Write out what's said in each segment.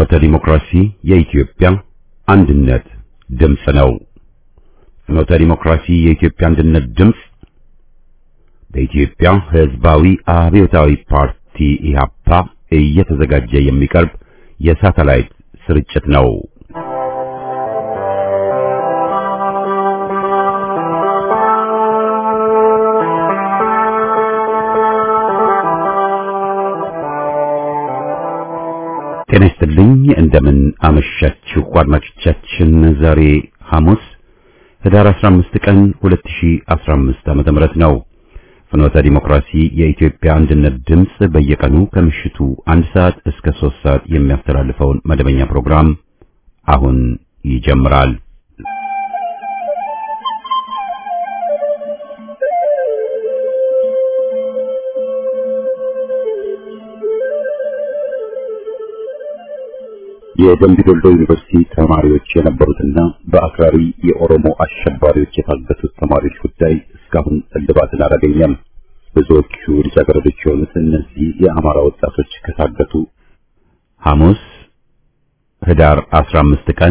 ፍኖተ ዲሞክራሲ የኢትዮጵያ አንድነት ድምፅ ነው። ፍኖተ ዲሞክራሲ የኢትዮጵያ አንድነት ድምፅ በኢትዮጵያ ሕዝባዊ አብዮታዊ ፓርቲ ኢህአፓ እየተዘጋጀ የሚቀርብ የሳተላይት ስርጭት ነው። ጤና ይስጥልኝ። እንደምን አመሻችሁ አድማጮቻችን። ዛሬ ሐሙስ ህዳር 15 ቀን 2015 ዓመተ ምህረት ነው። ፍኖተ ዲሞክራሲ የኢትዮጵያ አንድነት ድምፅ በየቀኑ ከምሽቱ አንድ ሰዓት እስከ ሶስት ሰዓት የሚያስተላልፈውን መደበኛ ፕሮግራም አሁን ይጀምራል። የደምቢ ዶልዶ ዩኒቨርሲቲ ተማሪዎች የነበሩትና በአክራሪ የኦሮሞ አሸባሪዎች የታገቱት ተማሪዎች ጉዳይ እስካሁን እልባትን አላገኘም። ብዙዎቹ ልጃገረዶች የሆኑት እነዚህ የአማራ ወጣቶች ከታገቱ ሐሙስ ህዳር 15 ቀን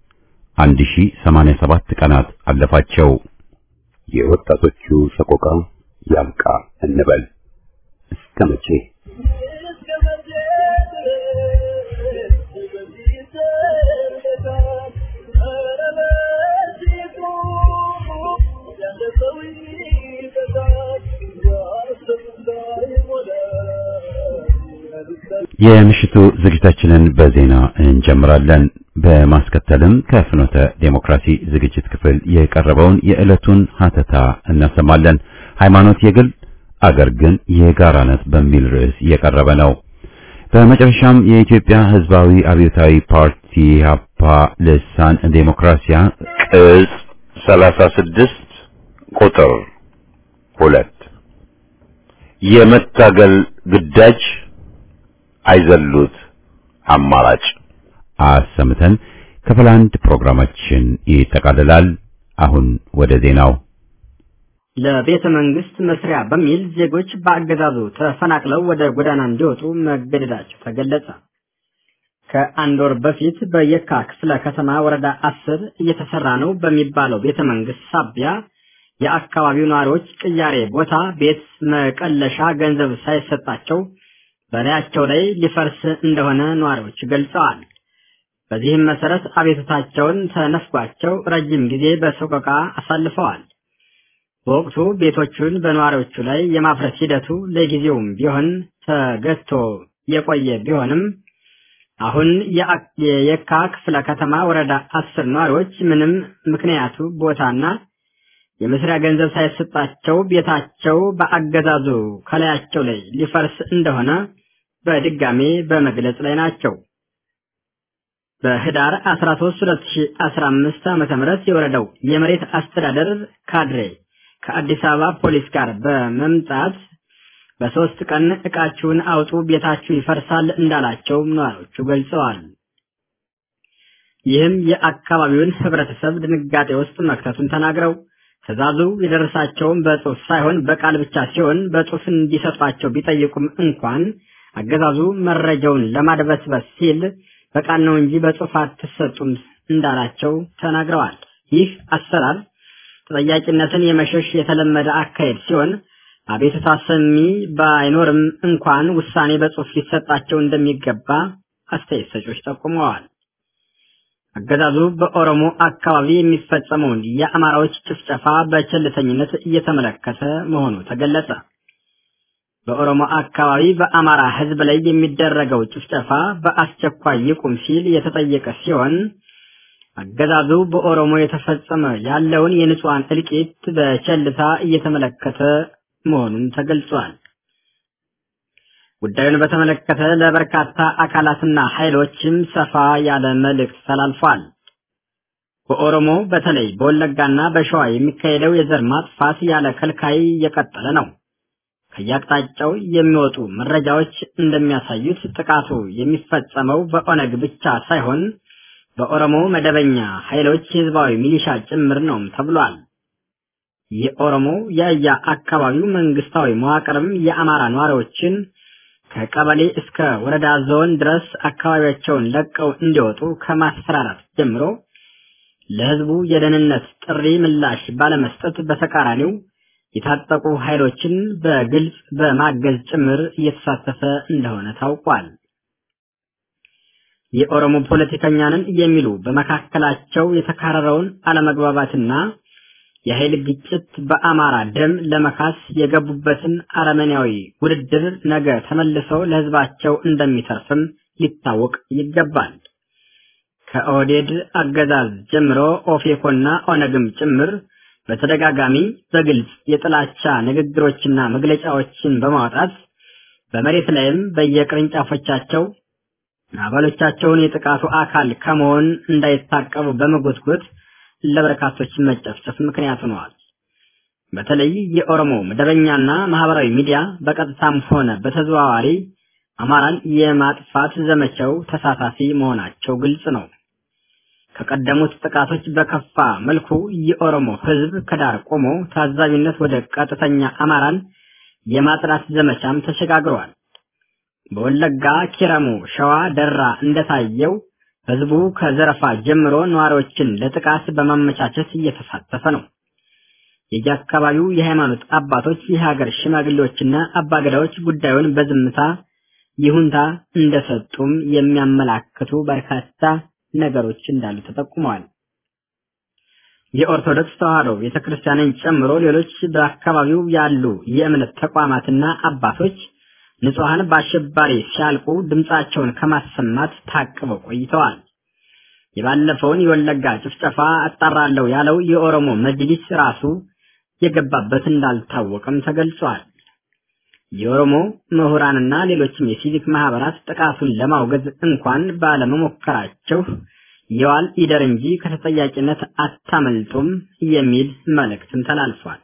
1087 ቀናት አለፋቸው። የወጣቶቹ ሰቆቃ ያብቃ እንበል እስከ መቼ? የምሽቱ ዝግጅታችንን በዜና እንጀምራለን። በማስከተልም ከፍኖተ ዴሞክራሲ ዝግጅት ክፍል የቀረበውን የዕለቱን ሀተታ እናሰማለን። ሃይማኖት የግል አገር ግን የጋራ ናት በሚል ርዕስ የቀረበ ነው። በመጨረሻም የኢትዮጵያ ሕዝባዊ አብዮታዊ ፓርቲ ኢህአፓ ልሳን ዴሞክራሲያ ቅጽ 36 ቁጥር ሁለት የመታገል ግዳጅ አይዘሉት አማራጭ አሰምተን ክፍል አንድ ፕሮግራማችን ይጠቃልላል። አሁን ወደ ዜናው። ለቤተ መንግስት መስሪያ በሚል ዜጎች በአገዛዙ ተፈናቅለው ወደ ጎዳና እንዲወጡ መገደዳቸው ተገለጸ። ከአንድ ወር በፊት በየካ ክፍለ ከተማ ወረዳ አስር እየተሰራ ነው በሚባለው ቤተ መንግስት ሳቢያ የአካባቢው ነዋሪዎች ቅያሬ ቦታ ቤት መቀለሻ ገንዘብ ሳይሰጣቸው በላያቸው ላይ ሊፈርስ እንደሆነ ነዋሪዎች ገልጸዋል። በዚህም መሰረት አቤቱታቸውን ተነፍጓቸው ረጅም ጊዜ በሰቆቃ አሳልፈዋል። በወቅቱ ቤቶቹን በነዋሪዎቹ ላይ የማፍረስ ሂደቱ ለጊዜውም ቢሆን ተገቶ የቆየ ቢሆንም አሁን የየካ ክፍለ ከተማ ወረዳ አስር ነዋሪዎች ምንም ምክንያቱ ቦታና የመስሪያ ገንዘብ ሳይሰጣቸው ቤታቸው በአገዛዙ ከላያቸው ላይ ሊፈርስ እንደሆነ በድጋሜ በመግለጽ ላይ ናቸው። በህዳር 13 2015 ዓ.ም የወረዳው የመሬት አስተዳደር ካድሬ ከአዲስ አበባ ፖሊስ ጋር በመምጣት በሶስት ቀን ዕቃችሁን አውጡ ቤታችሁ ይፈርሳል እንዳላቸው ነዋሪዎቹ ገልጸዋል። ይህም የአካባቢውን ህብረተሰብ ድንጋጤ ውስጥ መክተቱን ተናግረው ትዕዛዙ የደረሳቸውም በጽሁፍ ሳይሆን በቃል ብቻ ሲሆን በጽሁፍ እንዲሰጧቸው ቢጠይቁም እንኳን አገዛዙ መረጃውን ለማድበስበስ ሲል በቃል ነው እንጂ በጽሁፍ አትሰጡም እንዳላቸው ተናግረዋል። ይህ አሰራር ተጠያቂነትን የመሸሽ የተለመደ አካሄድ ሲሆን አቤቱታ ሰሚ ባይኖርም እንኳን ውሳኔ በጽሁፍ ሊሰጣቸው እንደሚገባ አስተያየት ሰጮች ጠቁመዋል። አገዛዙ በኦሮሞ አካባቢ የሚፈጸመውን የአማራዎች ጭፍጨፋ በቸልተኝነት እየተመለከተ መሆኑ ተገለጸ። በኦሮሞ አካባቢ በአማራ ሕዝብ ላይ የሚደረገው ጭፍጨፋ በአስቸኳይ ይቁም ሲል የተጠየቀ ሲሆን አገዛዙ በኦሮሞ የተፈጸመ ያለውን የንጹሐን እልቂት በቸልታ እየተመለከተ መሆኑን ተገልጿል። ጉዳዩን በተመለከተ ለበርካታ አካላትና ኃይሎችም ሰፋ ያለ መልእክት ተላልፏል። በኦሮሞ በተለይ በወለጋና በሸዋ የሚካሄደው የዘር ማጥፋት ያለ ከልካይ እየቀጠለ ነው። ከየአቅጣጫው የሚወጡ መረጃዎች እንደሚያሳዩት ጥቃቱ የሚፈጸመው በኦነግ ብቻ ሳይሆን በኦሮሞ መደበኛ ኃይሎች ህዝባዊ ሚሊሻ ጭምር ነውም ተብሏል። የኦሮሞ የየ አካባቢው መንግስታዊ መዋቅርም የአማራ ነዋሪዎችን ከቀበሌ እስከ ወረዳ ዞን ድረስ አካባቢያቸውን ለቀው እንዲወጡ ከማስፈራራት ጀምሮ ለህዝቡ የደህንነት ጥሪ ምላሽ ባለመስጠት በተቃራኒው የታጠቁ ኃይሎችን በግልጽ በማገዝ ጭምር እየተሳተፈ እንደሆነ ታውቋል። የኦሮሞ ፖለቲከኛንን የሚሉ በመካከላቸው የተካረረውን አለመግባባትና የኃይል ግጭት በአማራ ደም ለመካስ የገቡበትን አረመኔያዊ ውድድር ነገ ተመልሰው ለህዝባቸው እንደሚተርፍም ሊታወቅ ይገባል። ከኦህዴድ አገዛዝ ጀምሮ ኦፌኮና ኦነግም ጭምር በተደጋጋሚ በግልጽ የጥላቻ ንግግሮችና መግለጫዎችን በማውጣት በመሬት ላይም በየቅርንጫፎቻቸው አባሎቻቸውን የጥቃቱ አካል ከመሆን እንዳይታቀቡ በመጎትጎት ለበርካቶች መጨፍጨፍ ምክንያት ሆነዋል። በተለይ የኦሮሞ መደበኛና ማህበራዊ ሚዲያ በቀጥታም ሆነ በተዘዋዋሪ አማራን የማጥፋት ዘመቻው ተሳታፊ መሆናቸው ግልጽ ነው። ከቀደሙት ጥቃቶች በከፋ መልኩ የኦሮሞ ህዝብ ከዳር ቆሞ ታዛቢነት ወደ ቀጥተኛ አማራን የማጥራት ዘመቻም ተሸጋግሯል። በወለጋ ኪረሙ፣ ሸዋ፣ ደራ እንደታየው ህዝቡ ከዘረፋ ጀምሮ ነዋሪዎችን ለጥቃት በማመቻቸት እየተሳተፈ ነው። የየአካባቢው የሃይማኖት አባቶች፣ የሀገር ሽማግሌዎችና አባገዳዎች ጉዳዩን በዝምታ ይሁንታ እንደሰጡም የሚያመላክቱ በርካታ ነገሮች እንዳሉ ተጠቁመዋል። የኦርቶዶክስ ተዋሕዶ ቤተክርስቲያንን ጨምሮ ሌሎች በአካባቢው ያሉ የእምነት ተቋማትና አባቶች ንጹሐን በአሸባሪ ሲያልቁ ድምፃቸውን ከማሰማት ታቅበው ቆይተዋል። የባለፈውን የወለጋ ጭፍጨፋ አጣራለሁ ያለው የኦሮሞ መጅሊስ ራሱ የገባበት እንዳልታወቀም ተገልጿል። የኦሮሞ ምሁራንና ሌሎችም የሲቪክ ማህበራት ጥቃቱን ለማውገዝ እንኳን ባለመሞከራቸው የዋል ይደር እንጂ ከተጠያቂነት አታመልጡም የሚል መልእክትም ተላልፏል።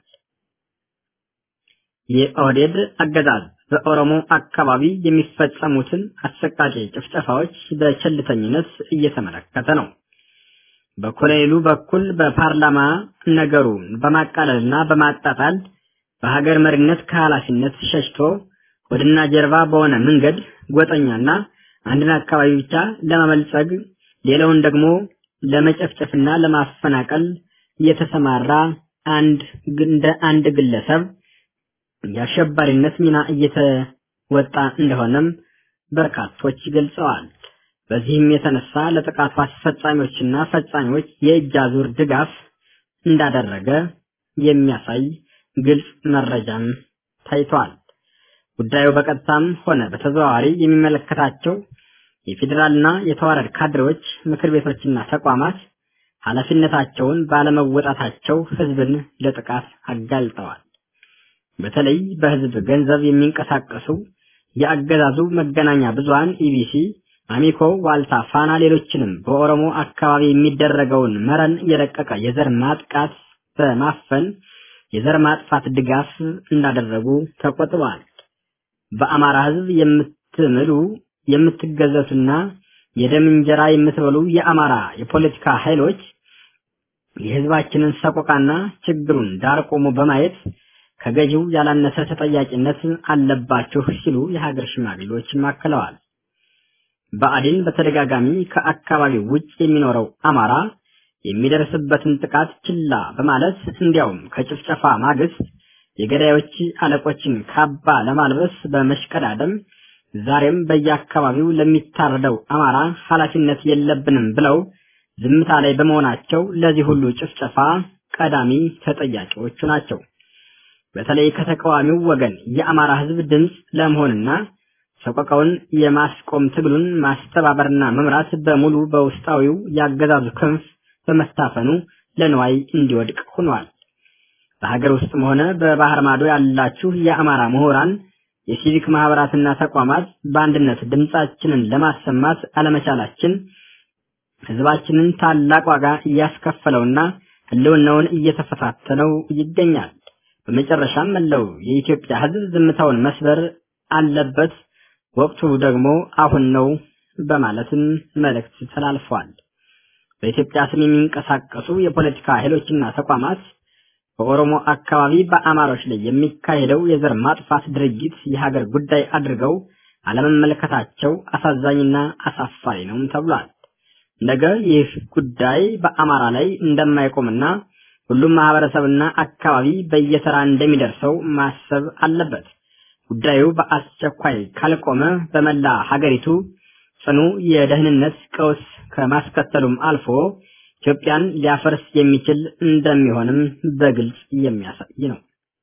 የኦህዴድ አገዛዝ በኦሮሞ አካባቢ የሚፈጸሙትን አሰቃቂ ጭፍጨፋዎች በቸልተኝነት እየተመለከተ ነው። በኮሎኔሉ በኩል በፓርላማ ነገሩን በማቃለልና በማጣጣል በሀገር መሪነት ከኃላፊነት ሸሽቶ ወድና ጀርባ በሆነ መንገድ ጎጠኛና አንድን አካባቢ ብቻ ለማመልጸግ ሌላውን ደግሞ ለመጨፍጨፍና ለማፈናቀል የተሰማራ አንድ እንደ አንድ ግለሰብ የአሸባሪነት ሚና እየተወጣ እንደሆነም በርካቶች ገልጸዋል። በዚህም የተነሳ ለጥቃቱ አስፈጻሚዎችና ፈጻሚዎች የእጅ አዙር ድጋፍ እንዳደረገ የሚያሳይ ግልጽ መረጃም ታይቷል። ጉዳዩ በቀጥታም ሆነ በተዘዋዋሪ የሚመለከታቸው የፌዴራልና የተዋረድ ካድሬዎች፣ ምክር ቤቶችና ተቋማት ኃላፊነታቸውን ባለመወጣታቸው ህዝብን ለጥቃት አጋልጠዋል። በተለይ በህዝብ ገንዘብ የሚንቀሳቀሱ የአገዛዙ መገናኛ ብዙሃን ኢቢሲ፣ አሚኮ፣ ዋልታ፣ ፋና ሌሎችንም በኦሮሞ አካባቢ የሚደረገውን መረን የረቀቀ የዘር ማጥቃት በማፈን የዘር ማጥፋት ድጋፍ እንዳደረጉ ተቆጥበዋል። በአማራ ህዝብ የምትምሉ የምትገዘቱና የደም እንጀራ የምትበሉ የአማራ የፖለቲካ ኃይሎች የህዝባችንን ሰቆቃና ችግሩን ዳር ቆሞ በማየት ከገዢው ያላነሰ ተጠያቂነት አለባችሁ ሲሉ የሀገር ሽማግሌዎች አክለዋል። ብአዴን በተደጋጋሚ ከአካባቢው ውጭ የሚኖረው አማራ የሚደርስበትን ጥቃት ችላ በማለት እንዲያውም ከጭፍጨፋ ማግስት የገዳዮች አለቆችን ካባ ለማልበስ በመሽቀዳደም ዛሬም በየአካባቢው ለሚታረደው አማራ ኃላፊነት የለብንም ብለው ዝምታ ላይ በመሆናቸው ለዚህ ሁሉ ጭፍጨፋ ቀዳሚ ተጠያቂዎቹ ናቸው። በተለይ ከተቃዋሚው ወገን የአማራ ህዝብ ድምፅ ለመሆንና ሰቆቃውን የማስቆም ትግሉን ማስተባበርና መምራት በሙሉ በውስጣዊው ያገዛዙ ክንፍ በመታፈኑ ለንዋይ እንዲወድቅ ሆኗል። በሀገር ውስጥም ሆነ በባህር ማዶ ያላችሁ የአማራ ምሁራን፣ የሲቪክ ማህበራትና ተቋማት በአንድነት ድምፃችንን ለማሰማት አለመቻላችን ህዝባችንን ታላቅ ዋጋ እያስከፈለውና ህልውናውን እየተፈታተነው ይገኛል። በመጨረሻም መለው የኢትዮጵያ ህዝብ ዝምታውን መስበር አለበት፣ ወቅቱ ደግሞ አሁን ነው በማለትም መልእክት ተላልፏል። በኢትዮጵያ ስም የሚንቀሳቀሱ የፖለቲካ ኃይሎችና ተቋማት በኦሮሞ አካባቢ በአማሮች ላይ የሚካሄደው የዘር ማጥፋት ድርጊት የሀገር ጉዳይ አድርገው አለመመለከታቸው አሳዛኝና አሳፋሪ ነውም ተብሏል። ነገ ይህ ጉዳይ በአማራ ላይ እንደማይቆምና ሁሉም ማህበረሰብና አካባቢ በየተራ እንደሚደርሰው ማሰብ አለበት። ጉዳዩ በአስቸኳይ ካልቆመ በመላ ሀገሪቱ ጽኑ የደህንነት ቀውስ ከማስከተሉም አልፎ ኢትዮጵያን ሊያፈርስ የሚችል እንደሚሆንም በግልጽ የሚያሳይ ነው።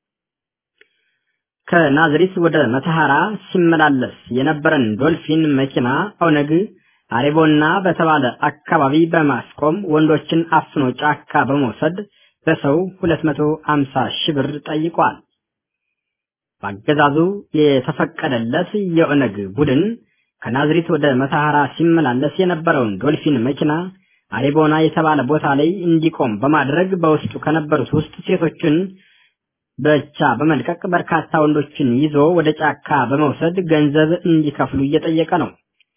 ከናዝሪት ወደ መተሐራ ሲመላለስ የነበረን ዶልፊን መኪና ኦነግ አሬቦና በተባለ አካባቢ በማስቆም ወንዶችን አፍኖ ጫካ በመውሰድ በሰው 250 ሺህ ብር ጠይቋል። በአገዛዙ የተፈቀደለት የኦነግ ቡድን ከናዝሪት ወደ መተሐራ ሲመላለስ የነበረውን ዶልፊን መኪና አሬቦና የተባለ ቦታ ላይ እንዲቆም በማድረግ በውስጡ ከነበሩት ውስጥ ሴቶችን ብቻ በመልቀቅ በርካታ ወንዶችን ይዞ ወደ ጫካ በመውሰድ ገንዘብ እንዲከፍሉ እየጠየቀ ነው።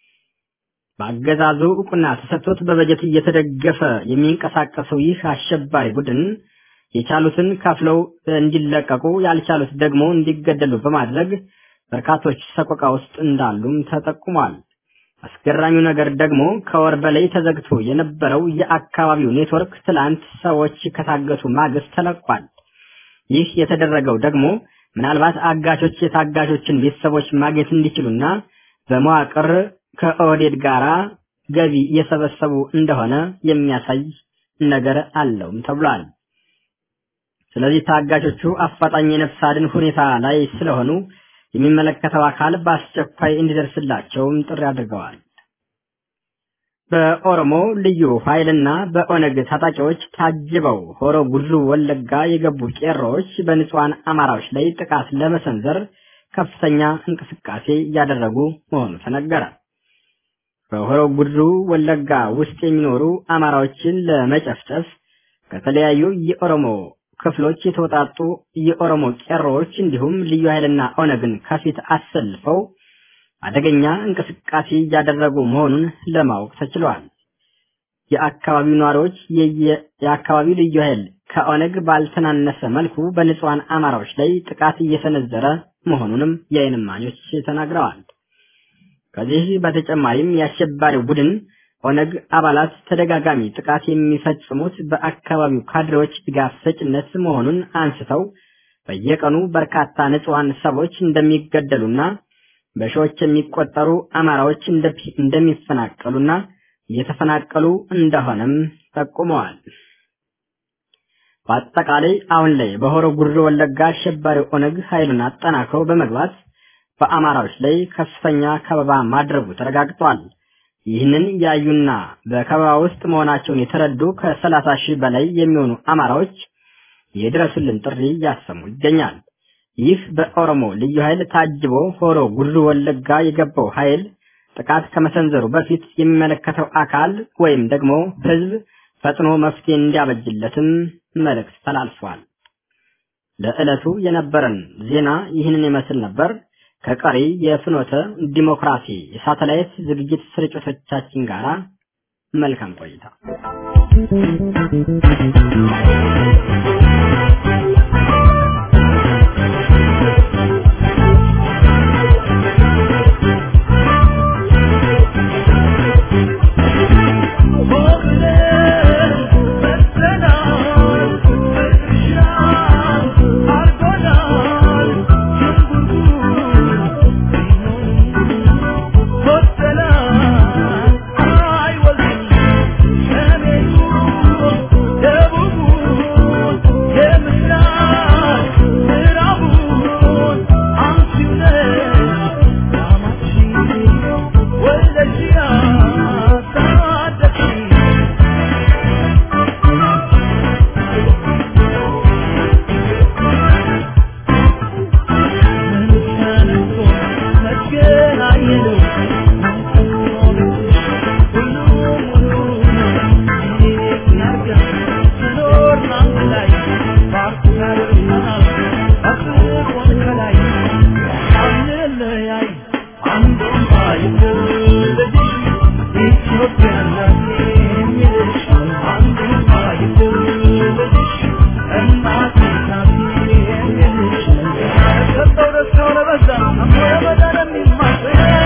በአገዛዙ እውቅና ተሰጥቶት በበጀት እየተደገፈ የሚንቀሳቀሰው ይህ አሸባሪ ቡድን የቻሉትን ከፍለው እንዲለቀቁ ያልቻሉት ደግሞ እንዲገደሉ በማድረግ በርካቶች ሰቆቃ ውስጥ እንዳሉም ተጠቁሟል። አስገራሚው ነገር ደግሞ ከወር በላይ ተዘግቶ የነበረው የአካባቢው ኔትወርክ ትላንት ሰዎች ከታገቱ ማግስት ተለቋል። ይህ የተደረገው ደግሞ ምናልባት አጋቾች የታጋቾችን ቤተሰቦች ማግኘት እንዲችሉና በመዋቅር ከኦህዴድ ጋራ ገቢ እየሰበሰቡ እንደሆነ የሚያሳይ ነገር አለውም ተብሏል። ስለዚህ ታጋቾቹ አፋጣኝ የነፍስ አድን ሁኔታ ላይ ስለሆኑ የሚመለከተው አካል በአስቸኳይ እንዲደርስላቸውም ጥሪ አድርገዋል። በኦሮሞ ልዩ ኃይልና በኦነግ ታጣቂዎች ታጅበው ሆሮ ጉድሩ ወለጋ የገቡ ቄሮዎች በንጹሐን አማራዎች ላይ ጥቃት ለመሰንዘር ከፍተኛ እንቅስቃሴ እያደረጉ መሆኑ ተነገረ። በሆሮ ጉድሩ ወለጋ ውስጥ የሚኖሩ አማራዎችን ለመጨፍጨፍ ከተለያዩ የኦሮሞ ክፍሎች የተወጣጡ የኦሮሞ ቄሮዎች እንዲሁም ልዩ ኃይልና ኦነግን ከፊት አሰልፈው አደገኛ እንቅስቃሴ እያደረጉ መሆኑን ለማወቅ ተችሏል። የአካባቢው ነዋሪዎች የአካባቢው ልዩ ኃይል ከኦነግ ባልተናነሰ መልኩ በንጹሐን አማራዎች ላይ ጥቃት እየሰነዘረ መሆኑንም የዓይን እማኞች ተናግረዋል። ከዚህ በተጨማሪም የአሸባሪው ቡድን ኦነግ አባላት ተደጋጋሚ ጥቃት የሚፈጽሙት በአካባቢው ካድሬዎች ድጋፍ ሰጭነት መሆኑን አንስተው በየቀኑ በርካታ ንጹሐን ሰዎች እንደሚገደሉና በሺዎች የሚቆጠሩ አማራዎች እንደሚፈናቀሉና እየተፈናቀሉ እንደሆነም ጠቁመዋል። በአጠቃላይ አሁን ላይ በሆሮ ጉድሩ ወለጋ አሸባሪው ኦነግ ኃይሉን አጠናክሮ በመግባት በአማራዎች ላይ ከፍተኛ ከበባ ማድረጉ ተረጋግጧል። ይህንን ያዩና በከበባ ውስጥ መሆናቸውን የተረዱ ከሰላሳ ሺህ በላይ የሚሆኑ አማራዎች የድረሱልን ጥሪ እያሰሙ ይገኛል። ይህ በኦሮሞ ልዩ ኃይል ታጅቦ ሆሮ ጉድሩ ወለጋ የገባው ኃይል ጥቃት ከመሰንዘሩ በፊት የሚመለከተው አካል ወይም ደግሞ ሕዝብ ፈጥኖ መፍትሄ እንዲያበጅለትም መልእክት ተላልፏል። ለዕለቱ የነበረን ዜና ይህንን ይመስል ነበር። ከቀሪ የፍኖተ ዲሞክራሲ የሳተላይት ዝግጅት ስርጭቶቻችን ጋር መልካም ቆይታ። I'm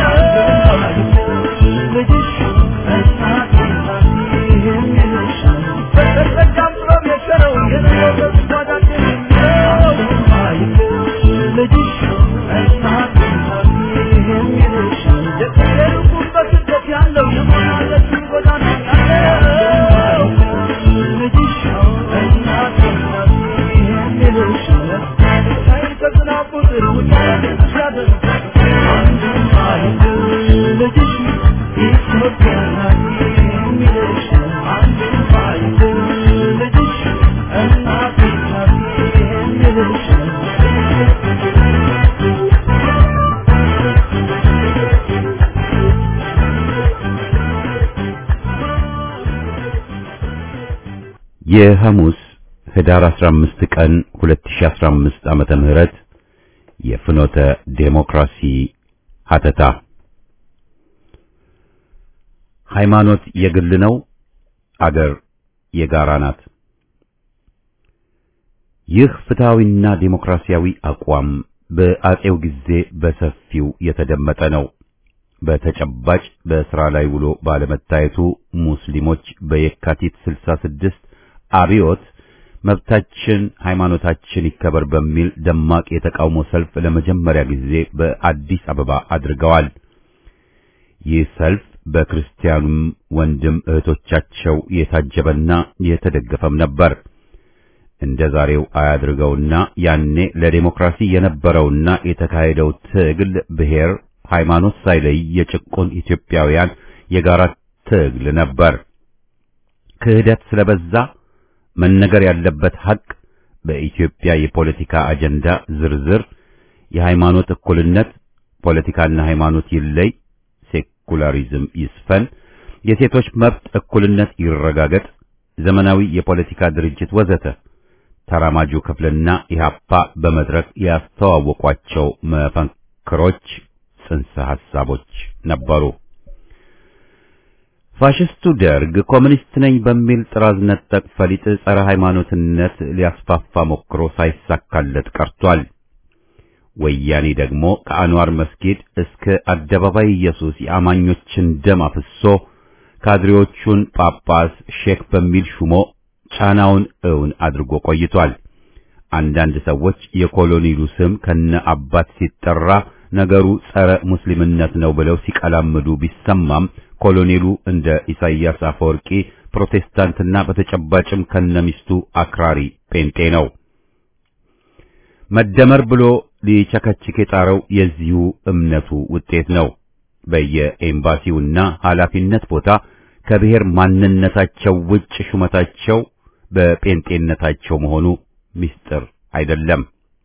የሐሙስ ህዳር 15 ቀን 2015 ዓመተ ምህረት የፍኖተ ዴሞክራሲ ሀተታ ሃይማኖት የግል ነው፣ አገር የጋራ ናት። ይህ ፍትሃዊና ዴሞክራሲያዊ አቋም በአጼው ጊዜ በሰፊው የተደመጠ ነው። በተጨባጭ በስራ ላይ ውሎ ባለመታየቱ ሙስሊሞች በየካቲት 66 አብዮት መብታችን ሃይማኖታችን ይከበር በሚል ደማቅ የተቃውሞ ሰልፍ ለመጀመሪያ ጊዜ በአዲስ አበባ አድርገዋል። ይህ ሰልፍ በክርስቲያኑም ወንድም እህቶቻቸው የታጀበና የተደገፈም ነበር። እንደ ዛሬው አያድርገውና ያኔ ለዴሞክራሲ የነበረውና የተካሄደው ትግል ብሔር፣ ሃይማኖት ሳይለይ የጭቁን ኢትዮጵያውያን የጋራ ትግል ነበር። ክህደት ስለበዛ መነገር ያለበት ሐቅ በኢትዮጵያ የፖለቲካ አጀንዳ ዝርዝር የሃይማኖት እኩልነት፣ ፖለቲካና ሃይማኖት ይለይ፣ ሴኩላሪዝም ይስፈን፣ የሴቶች መብት እኩልነት ይረጋገጥ፣ ዘመናዊ የፖለቲካ ድርጅት ወዘተ ተራማጁ ክፍልና ኢህአፓ በመድረክ ያስተዋወቋቸው መፈክሮች፣ ጽንሰ ሐሳቦች ነበሩ። ፋሽስቱ ደርግ ኮሚኒስት ነኝ በሚል ጥራዝ ነጠቅ ፈሊጥ ጸረ ሃይማኖትነት ሊያስፋፋ ሞክሮ ሳይሳካለት ቀርቷል። ወያኔ ደግሞ ከአንዋር መስጊድ እስከ አደባባይ ኢየሱስ የአማኞችን ደም አፍሶ ካድሬዎቹን ጳጳስ ሼክ በሚል ሹሞ ጫናውን እውን አድርጎ ቆይቷል። አንዳንድ ሰዎች የኮሎኔሉ ስም ከነ አባት ሲጠራ ነገሩ ጸረ ሙስሊምነት ነው ብለው ሲቀላምዱ ቢሰማም ኮሎኔሉ እንደ ኢሳይያስ አፈወርቂ ፕሮቴስታንትና በተጨባጭም ከነሚስቱ አክራሪ ጴንጤ ነው። መደመር ብሎ ሊቸከችክ የጣረው የዚሁ እምነቱ ውጤት ነው። በየኤምባሲውና ኃላፊነት ቦታ ከብሔር ማንነታቸው ውጭ ሹመታቸው በጴንጤነታቸው መሆኑ ምስጢር አይደለም።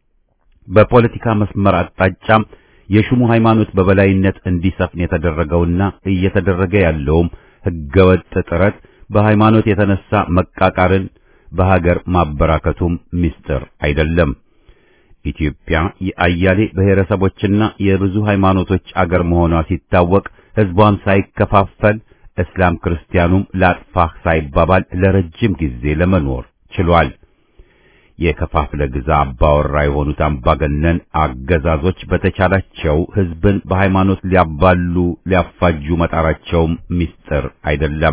በፖለቲካ መስመር አቅጣጫም የሹሙ ሃይማኖት በበላይነት እንዲሰፍን የተደረገውና እየተደረገ ያለውም ህገወጥ ጥረት በሃይማኖት የተነሳ መቃቃርን በሀገር ማበራከቱም ምስጢር አይደለም። ኢትዮጵያ የአያሌ ብሔረሰቦችና የብዙ ሃይማኖቶች አገር መሆኗ ሲታወቅ ህዝቧም ሳይከፋፈል እስላም ክርስቲያኑም ላጥፋህ ሳይባባል ለረጅም ጊዜ ለመኖር ችሏል። የከፋፍለ ግዛ አባወራ የሆኑት አምባገነን አገዛዞች በተቻላቸው ህዝብን በሃይማኖት ሊያባሉ ሊያፋጁ መጣራቸውም ምስጢር አይደለም።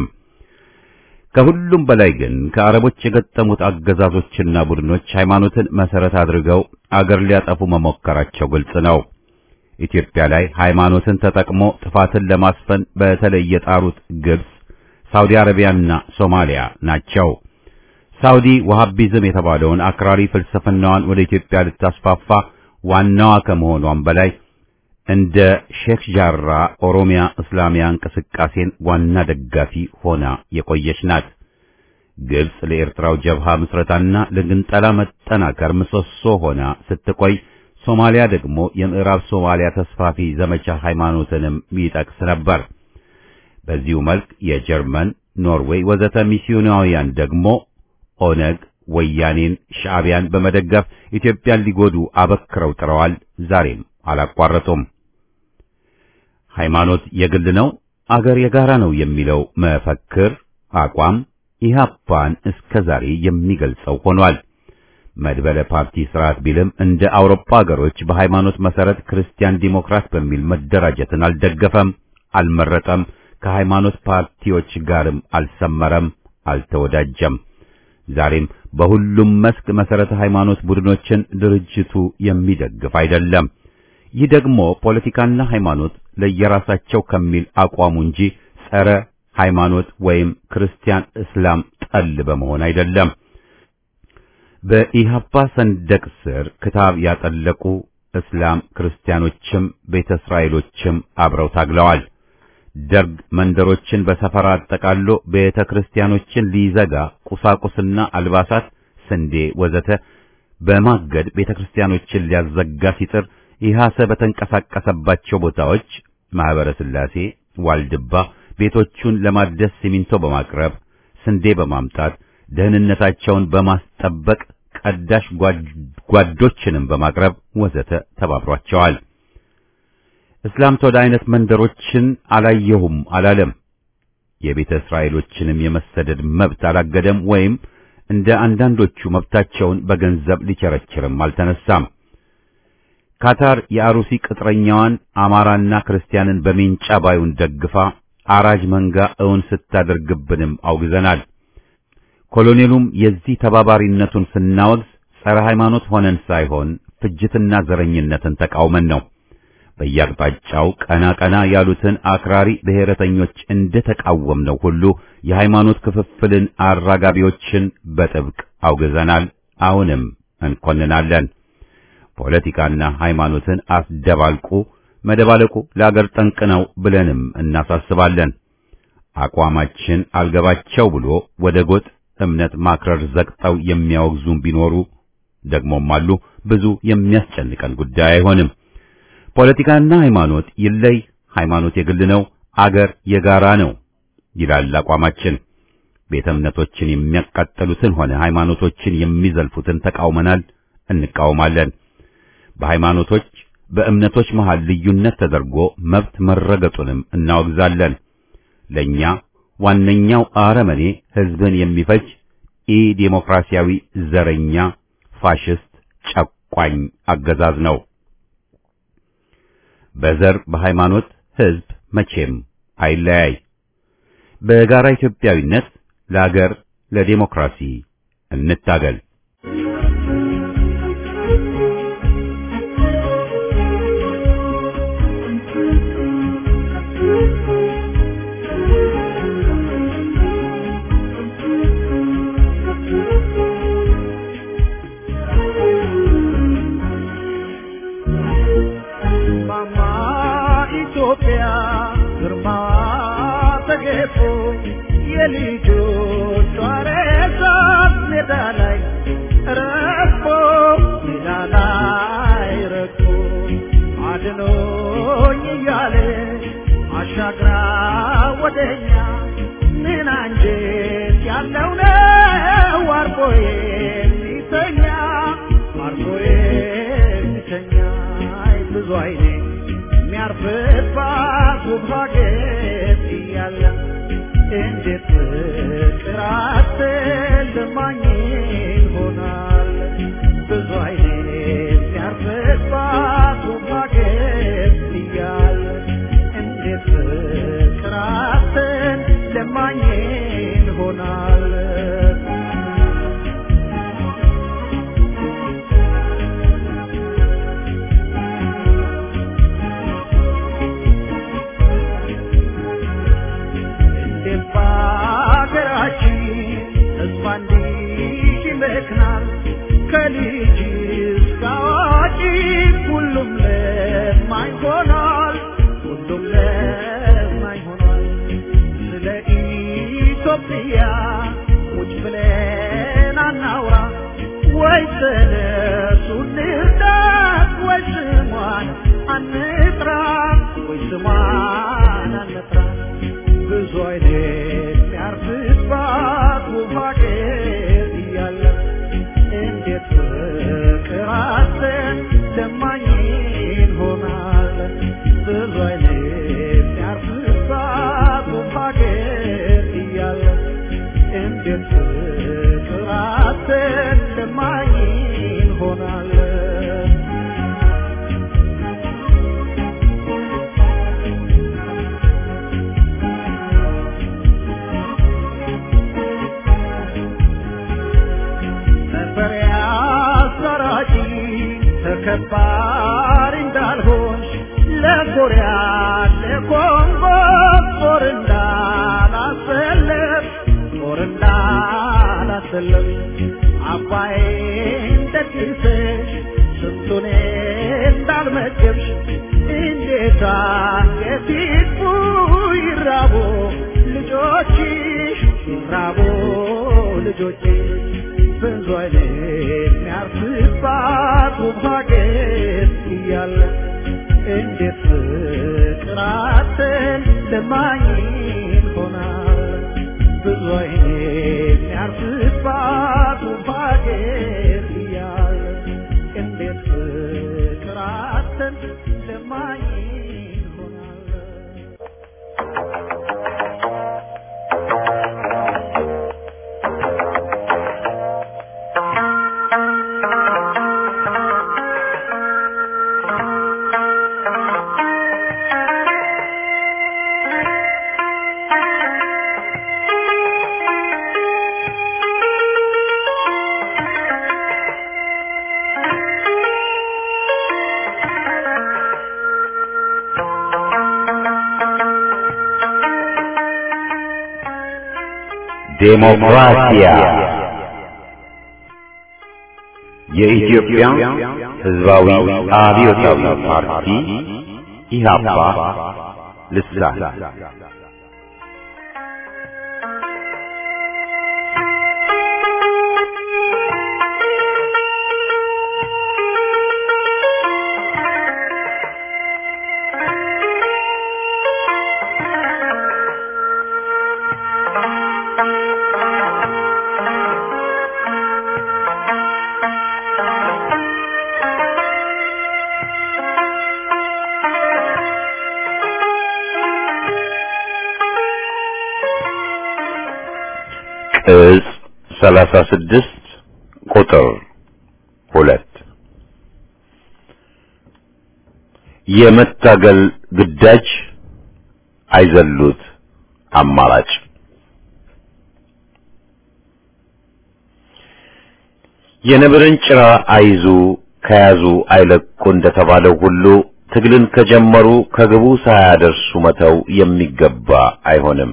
ከሁሉም በላይ ግን ከአረቦች የገጠሙት አገዛዞችና ቡድኖች ሃይማኖትን መሰረት አድርገው አገር ሊያጠፉ መሞከራቸው ግልጽ ነው። ኢትዮጵያ ላይ ሃይማኖትን ተጠቅሞ ጥፋትን ለማስፈን በተለይ የጣሩት ግብጽ፣ ሳውዲ አረቢያና ሶማሊያ ናቸው። ሳውዲ ወሃቢዝም የተባለውን አክራሪ ፍልስፍናዋን ወደ ኢትዮጵያ ልታስፋፋ ዋናዋ ከመሆኗም በላይ እንደ ሼክ ጃራ ኦሮሚያ እስላሚያ እንቅስቃሴን ዋና ደጋፊ ሆና የቆየች ናት። ግብጽ ለኤርትራው ጀብሃ ምስረታና ለግንጠላ መጠናከር ምሰሶ ሆና ስትቆይ ሶማሊያ ደግሞ የምዕራብ ሶማሊያ ተስፋፊ ዘመቻ ሃይማኖትንም ይጠቅስ ነበር። በዚሁ መልክ የጀርመን፣ ኖርዌይ ወዘተ ሚስዮናውያን ደግሞ ኦነግ፣ ወያኔን፣ ሻዕቢያን በመደገፍ ኢትዮጵያን ሊጎዱ አበክረው ጥረዋል። ዛሬም አላቋረጡም። ሃይማኖት የግል ነው፣ አገር የጋራ ነው የሚለው መፈክር አቋም ኢህአፓን እስከ ዛሬ የሚገልጸው ሆኗል። መድበለ ፓርቲ ስርዓት ቢልም እንደ አውሮፓ ሀገሮች በሃይማኖት መሰረት ክርስቲያን ዲሞክራት በሚል መደራጀትን አልደገፈም፣ አልመረጠም። ከሃይማኖት ፓርቲዎች ጋርም አልሰመረም፣ አልተወዳጀም። ዛሬም በሁሉም መስክ መሰረተ ሃይማኖት ቡድኖችን ድርጅቱ የሚደግፍ አይደለም። ይህ ደግሞ ፖለቲካና ሃይማኖት ለየራሳቸው ከሚል አቋሙ እንጂ ጸረ ሃይማኖት ወይም ክርስቲያን እስላም ጠል በመሆን አይደለም። በኢህአፓ ሰንደቅ ስር ክታብ ያጠለቁ እስላም ክርስቲያኖችም ቤተ እስራኤሎችም አብረው ታግለዋል። ደርግ መንደሮችን በሰፈራ አጠቃሎ ቤተ ክርስቲያኖችን ሊዘጋ ቁሳቁስና አልባሳት፣ ስንዴ ወዘተ በማገድ ቤተ ክርስቲያኖችን ሊያዘጋ ሲጥር ኢህአሰ በተንቀሳቀሰባቸው ቦታዎች ማህበረ ሥላሴ፣ ዋልድባ ቤቶቹን ለማደስ ሲሚንቶ በማቅረብ ስንዴ በማምጣት ደህንነታቸውን በማስጠበቅ ቀዳሽ ጓዶችንም በማቅረብ ወዘተ ተባብሯቸዋል። እስላም ተወደ አይነት መንደሮችን አላየሁም አላለም። የቤተ እስራኤሎችንም የመሰደድ መብት አላገደም ወይም እንደ አንዳንዶቹ መብታቸውን በገንዘብ ሊቸረችርም አልተነሳም። ካታር የአሩሲ ቅጥረኛዋን አማራና ክርስቲያንን በሜንጫ ባዩን ደግፋ አራጅ መንጋ እውን ስታደርግብንም አውግዘናል። ኮሎኔሉም የዚህ ተባባሪነቱን ስናወግዝ ጸረ ሃይማኖት ሆነን ሳይሆን ፍጅትና ዘረኝነትን ተቃውመን ነው። በየአቅጣጫው ቀና ቀና ያሉትን አክራሪ ብሔረተኞች እንደ ተቃወምነው ሁሉ የሃይማኖት ክፍፍልን አራጋቢዎችን በጥብቅ አውግዘናል። አሁንም እንኮንናለን። ፖለቲካና ሃይማኖትን አስደባልቁ፣ መደባለቁ ለአገር ጠንቅ ነው ብለንም እናሳስባለን። አቋማችን አልገባቸው ብሎ ወደ ጎጥ እምነት ማክረር ዘቅጠው የሚያወግዙም ቢኖሩ ደግሞም አሉ። ብዙ የሚያስጨንቀን ጉዳይ አይሆንም። ፖለቲካና ሃይማኖት ይለይ፣ ሃይማኖት የግል ነው፣ አገር የጋራ ነው ይላል አቋማችን። ቤተ እምነቶችን የሚያቃጠሉትን ሆነ ሃይማኖቶችን የሚዘልፉትን ተቃውመናል፣ እንቃወማለን። በሃይማኖቶች በእምነቶች መሃል ልዩነት ተደርጎ መብት መረገጡንም እናወግዛለን። ለኛ ዋነኛው አረመኔ ሕዝብን የሚፈጅ ኢ ዴሞክራሲያዊ ዘረኛ ፋሽስት ጨቋኝ አገዛዝ ነው። በዘር በሃይማኖት ሕዝብ መቼም አይለያይ። በጋራ ኢትዮጵያዊነት ለአገር ለዴሞክራሲ እንታገል። የልጆቿ ሬሳ ሜዳ ላይ ረግፎ ሜዳ ላይ ረግፎ አድኖኝ እያለ አሻግራ ወደኛ ምን አንጀት ያለው ነው አርፎ የሚተኛ አርፎ የሚተኛ ብዙ አይኔ የሚያርፍባት ውብ ሀገር እያለ እንዴት ፍቅር አትልማኝ ይሆናል ብዙ አይኔ የሚያርፍባት ውብ ሀገር እያለ እንዴት ፍቅር አትልማኝ ይሆናል በሀገራችን ተስፋ እንዲህ ይመክናል ከልጅ እስከ አዋቂ ሁሉም ለማኝ ሆኗል ሁሉም ለማኝ ሆኗል ስለ ኢትዮጵያ ቁጭ ብለን አናውራ ወይ ተነሱ እንርዳት ወይ ስሟን አንጥራ ወይ ስሟን አንጥራ ብዙ አይነት የሚያርፍባት ውብ ሀገር እያለ እንዴት ፍቅር አዘን ለማኝ ይሆናል ብዙ አይነት የሚያርፍባት ውብ ሀገር እያለ እንዴት ፍቅር አዘን ለማኝ ይሆናል ነበር ያሰራጭ ተከባሪ እንዳልሆንሽ ለኮሪያ ለኮንጎ ጦር እንዳላሰለፍ ጦር እንዳላሰለፍ አባይን ደግሰሽ ስንቱን እንዳልመገብሽ እንዴት አንገት ይጥፉ ይራቡ ልጆችሽ ይራቡ ልጆችሽ ብዙ አይነት የሚያርፍባት ውብ ሀገር እያለ እንዴት ፍቅር አጥተን ለማኝ ሆናል ብዙ አይነት የሚያርፍባት ዴሞክራሲያ የኢትዮጵያ ሕዝባዊ አብዮታዊ ፓርቲ ኢህአፓ ልሳን ቅጽ ሰላሳ ስድስት ቁጥር ሁለት የመታገል ግዳጅ አይዘሉት አማራጭ የነብርን ጭራ አይዙ ከያዙ አይለቁ እንደተባለው ሁሉ ትግልን ከጀመሩ ከግቡ ሳያደርሱ መተው የሚገባ አይሆንም።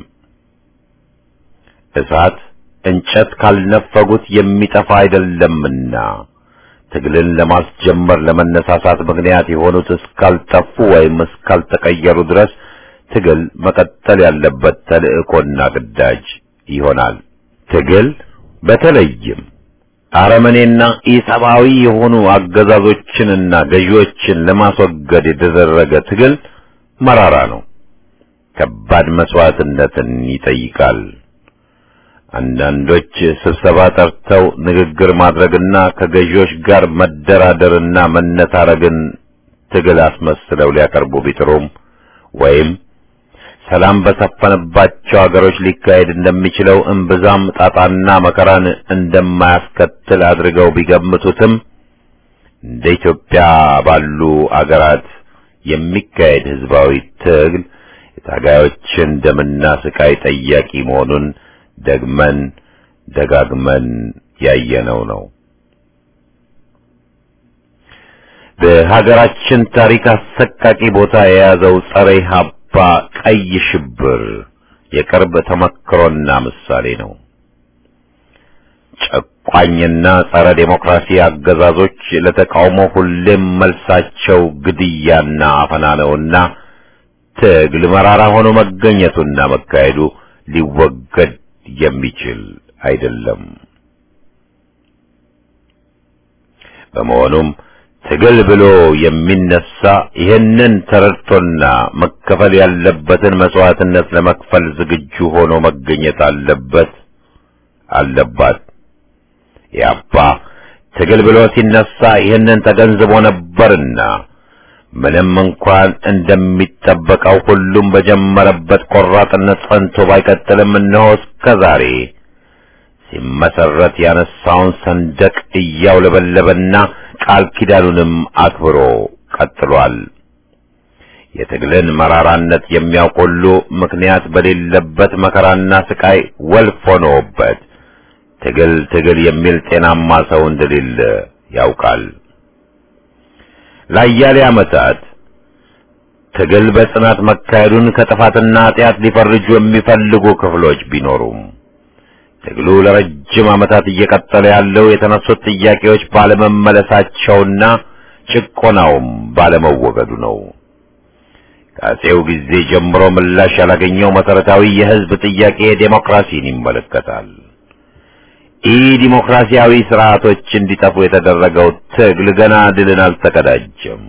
እሳት እንጨት ካልነፈጉት የሚጠፋ አይደለምና ትግልን ለማስጀመር ለመነሳሳት ምክንያት የሆኑት እስካልጠፉ ወይም እስካልተቀየሩ ድረስ ትግል መቀጠል ያለበት ተልእኮና ግዳጅ ይሆናል። ትግል በተለይም አረመኔና ኢሰብአዊ የሆኑ አገዛዞችንና ገዢዎችን ለማስወገድ የተደረገ ትግል መራራ ነው። ከባድ መስዋዕትነትን ይጠይቃል። አንዳንዶች ስብሰባ ጠርተው ንግግር ማድረግና ከገዢዎች ጋር መደራደርና መነታረግን ትግል አስመስለው ሊያቀርቡ ቢጥሩም ወይም ሰላም በሰፈነባቸው ሀገሮች ሊካሄድ እንደሚችለው እምብዛም ጣጣና መከራን እንደማያስከትል አድርገው ቢገምቱትም እንደ ኢትዮጵያ ባሉ አገራት የሚካሄድ ህዝባዊ ትግል የታጋዮችን ደምና ስቃይ ጠያቂ መሆኑን ደግመን ደጋግመን ያየነው ነው። በሀገራችን ታሪክ አሰቃቂ ቦታ የያዘው ጸረ ኢህአፓ ቀይ ሽብር የቅርብ ተመክሮና ምሳሌ ነው። ጨቋኝና ጸረ ዴሞክራሲ አገዛዞች ለተቃውሞ ሁሌም መልሳቸው ግድያና አፈና ነውና ትግል መራራ ሆኖ መገኘቱና መካሄዱ ሊወገድ የሚችል አይደለም። በመሆኑም ትግል ብሎ የሚነሳ ይህንን ተረድቶና መከፈል ያለበትን መስዋዕትነት ለመክፈል ዝግጁ ሆኖ መገኘት አለበት አለባት። ያባ ትግል ብሎ ሲነሳ ይህንን ተገንዝቦ ነበርና ምንም እንኳን እንደሚጠበቀው ሁሉም በጀመረበት ቆራጥነት ጸንቶ ባይቀጥልም እነሆ እስከ ዛሬ ሲመሰረት ያነሳውን ሰንደቅ እያውለበለበና ቃል ኪዳኑንም አክብሮ ቀጥሏል። የትግልን መራራነት የሚያውቅ ሁሉ ምክንያት በሌለበት መከራና ስቃይ ወልፍ ሆኖበት ትግል ትግል የሚል ጤናማ ሰው እንደሌለ ያውቃል። ለአያሌ ዓመታት ትግል በጽናት መካሄዱን ከጥፋትና ኃጢአት ሊፈርጁ የሚፈልጉ ክፍሎች ቢኖሩም ትግሉ ለረጅም ዓመታት እየቀጠለ ያለው የተነሱት ጥያቄዎች ባለመመለሳቸውና ጭቆናውም ባለመወገዱ ነው። ከአፄው ጊዜ ጀምሮ ምላሽ ያላገኘው መሰረታዊ የሕዝብ ጥያቄ ዴሞክራሲን ይመለከታል። ኢ ዲሞክራሲያዊ ስርዓቶች እንዲጠፉ የተደረገው ትግል ገና ድልን አልተቀዳጀም።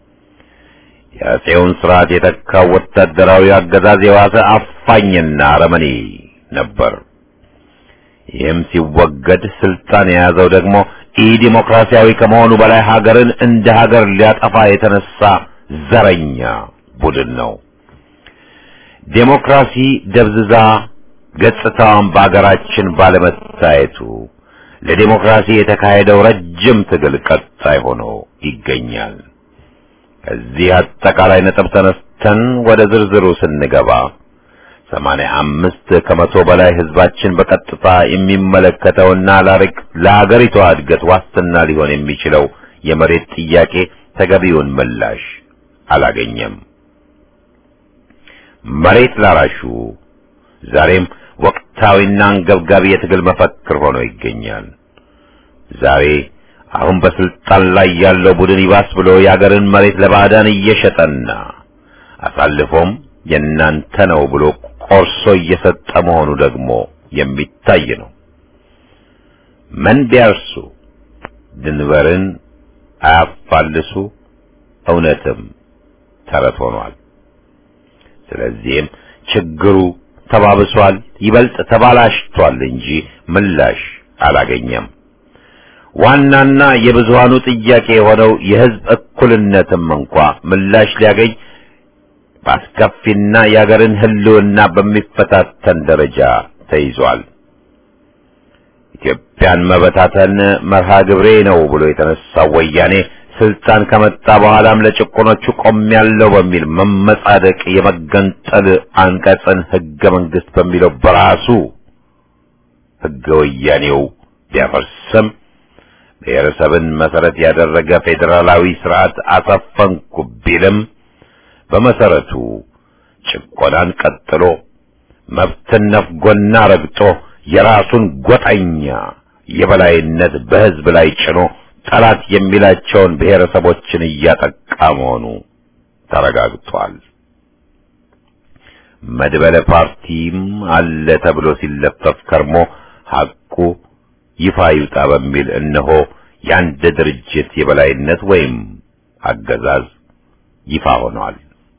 የአፄውን ስርዓት የተካው ወታደራዊ አገዛዝ የዋሰ አፋኝና አረመኔ ነበር። ይህም ሲወገድ ስልጣን የያዘው ደግሞ ኢ ዲሞክራሲያዊ ከመሆኑ በላይ ሀገርን እንደ ሀገር ሊያጠፋ የተነሳ ዘረኛ ቡድን ነው። ዴሞክራሲ ደብዝዛ ገጽታዋን በአገራችን ባለመታየቱ ለዴሞክራሲ የተካሄደው ረጅም ትግል ቀጣይ ሆኖ ይገኛል። ከዚህ አጠቃላይ ነጥብ ተነስተን ወደ ዝርዝሩ ስንገባ ሰማንያ አምስት ከመቶ በላይ ህዝባችን በቀጥታ የሚመለከተውና ለአገሪቷ እድገት ዋስትና ሊሆን የሚችለው የመሬት ጥያቄ ተገቢውን ምላሽ አላገኘም። መሬት ላራሹ ዛሬም ወቅት ወቅታዊና አንገብጋቢ የትግል መፈክር ሆኖ ይገኛል። ዛሬ አሁን በስልጣን ላይ ያለው ቡድን ይባስ ብሎ የአገርን መሬት ለባዕዳን እየሸጠና አሳልፎም የእናንተ ነው ብሎ ቆርሶ እየሰጠ መሆኑ ደግሞ የሚታይ ነው። ምን ቢያርሱ ድንበርን አያፋልሱ እውነትም ተረት ሆኗል። ስለዚህም ችግሩ ተባብሷል፣ ይበልጥ ተባላሽቷል እንጂ ምላሽ አላገኘም። ዋናና የብዙሃኑ ጥያቄ የሆነው የሕዝብ እኩልነትም እንኳ ምላሽ ሊያገኝ በአስከፊና የአገርን ሕልውና በሚፈታተን ደረጃ ተይዟል። ኢትዮጵያን መበታተን መርሃ ግብሬ ነው ብሎ የተነሳው ወያኔ ስልጣን ከመጣ በኋላም ለጭቆኖቹ ቆሜያለሁ በሚል መመጻደቅ የመገንጠል አንቀጽን ሕገ መንግሥት በሚለው በራሱ ሕገ ወያኔው ቢያፈርስም ብሔረሰብን መሰረት ያደረገ ፌዴራላዊ ስርዓት አሰፈንኩ ቢልም በመሰረቱ ጭቆናን ቀጥሎ መብትን ነፍጎና ረግጦ የራሱን ጎጠኛ የበላይነት በሕዝብ ላይ ጭኖ ጠላት የሚላቸውን ብሔረሰቦችን እያጠቃ መሆኑ ተረጋግጧል። መድበለ ፓርቲም አለ ተብሎ ሲለፈፍ ከርሞ ሐቁ ይፋ ይውጣ በሚል እነሆ የአንድ ድርጅት የበላይነት ወይም አገዛዝ ይፋ ሆኗል።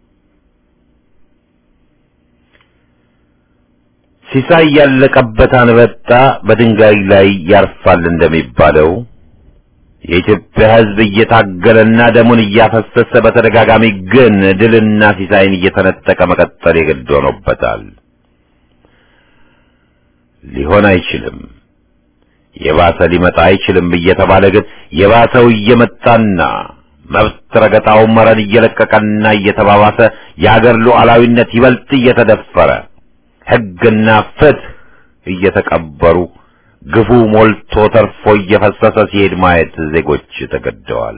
ሲሳይ ያለቀበት አንበጣ በድንጋይ ላይ ያርፋል እንደሚባለው የኢትዮጵያ ሕዝብ እየታገለና ደሙን እያፈሰሰ በተደጋጋሚ ግን ድልና ሲሳይን እየተነጠቀ መቀጠል የግድ ሆኖበታል። ሊሆን አይችልም፣ የባሰ ሊመጣ አይችልም እየተባለ ግን የባሰው እየመጣና መብት ረገጣው መረን እየለቀቀና እየተባባሰ የአገር ሉዓላዊነት ይበልጥ እየተደፈረ ሕግና ፍትህ እየተቀበሩ ግፉ ሞልቶ ተርፎ እየፈሰሰ ሲሄድ ማየት ዜጎች ተገደዋል።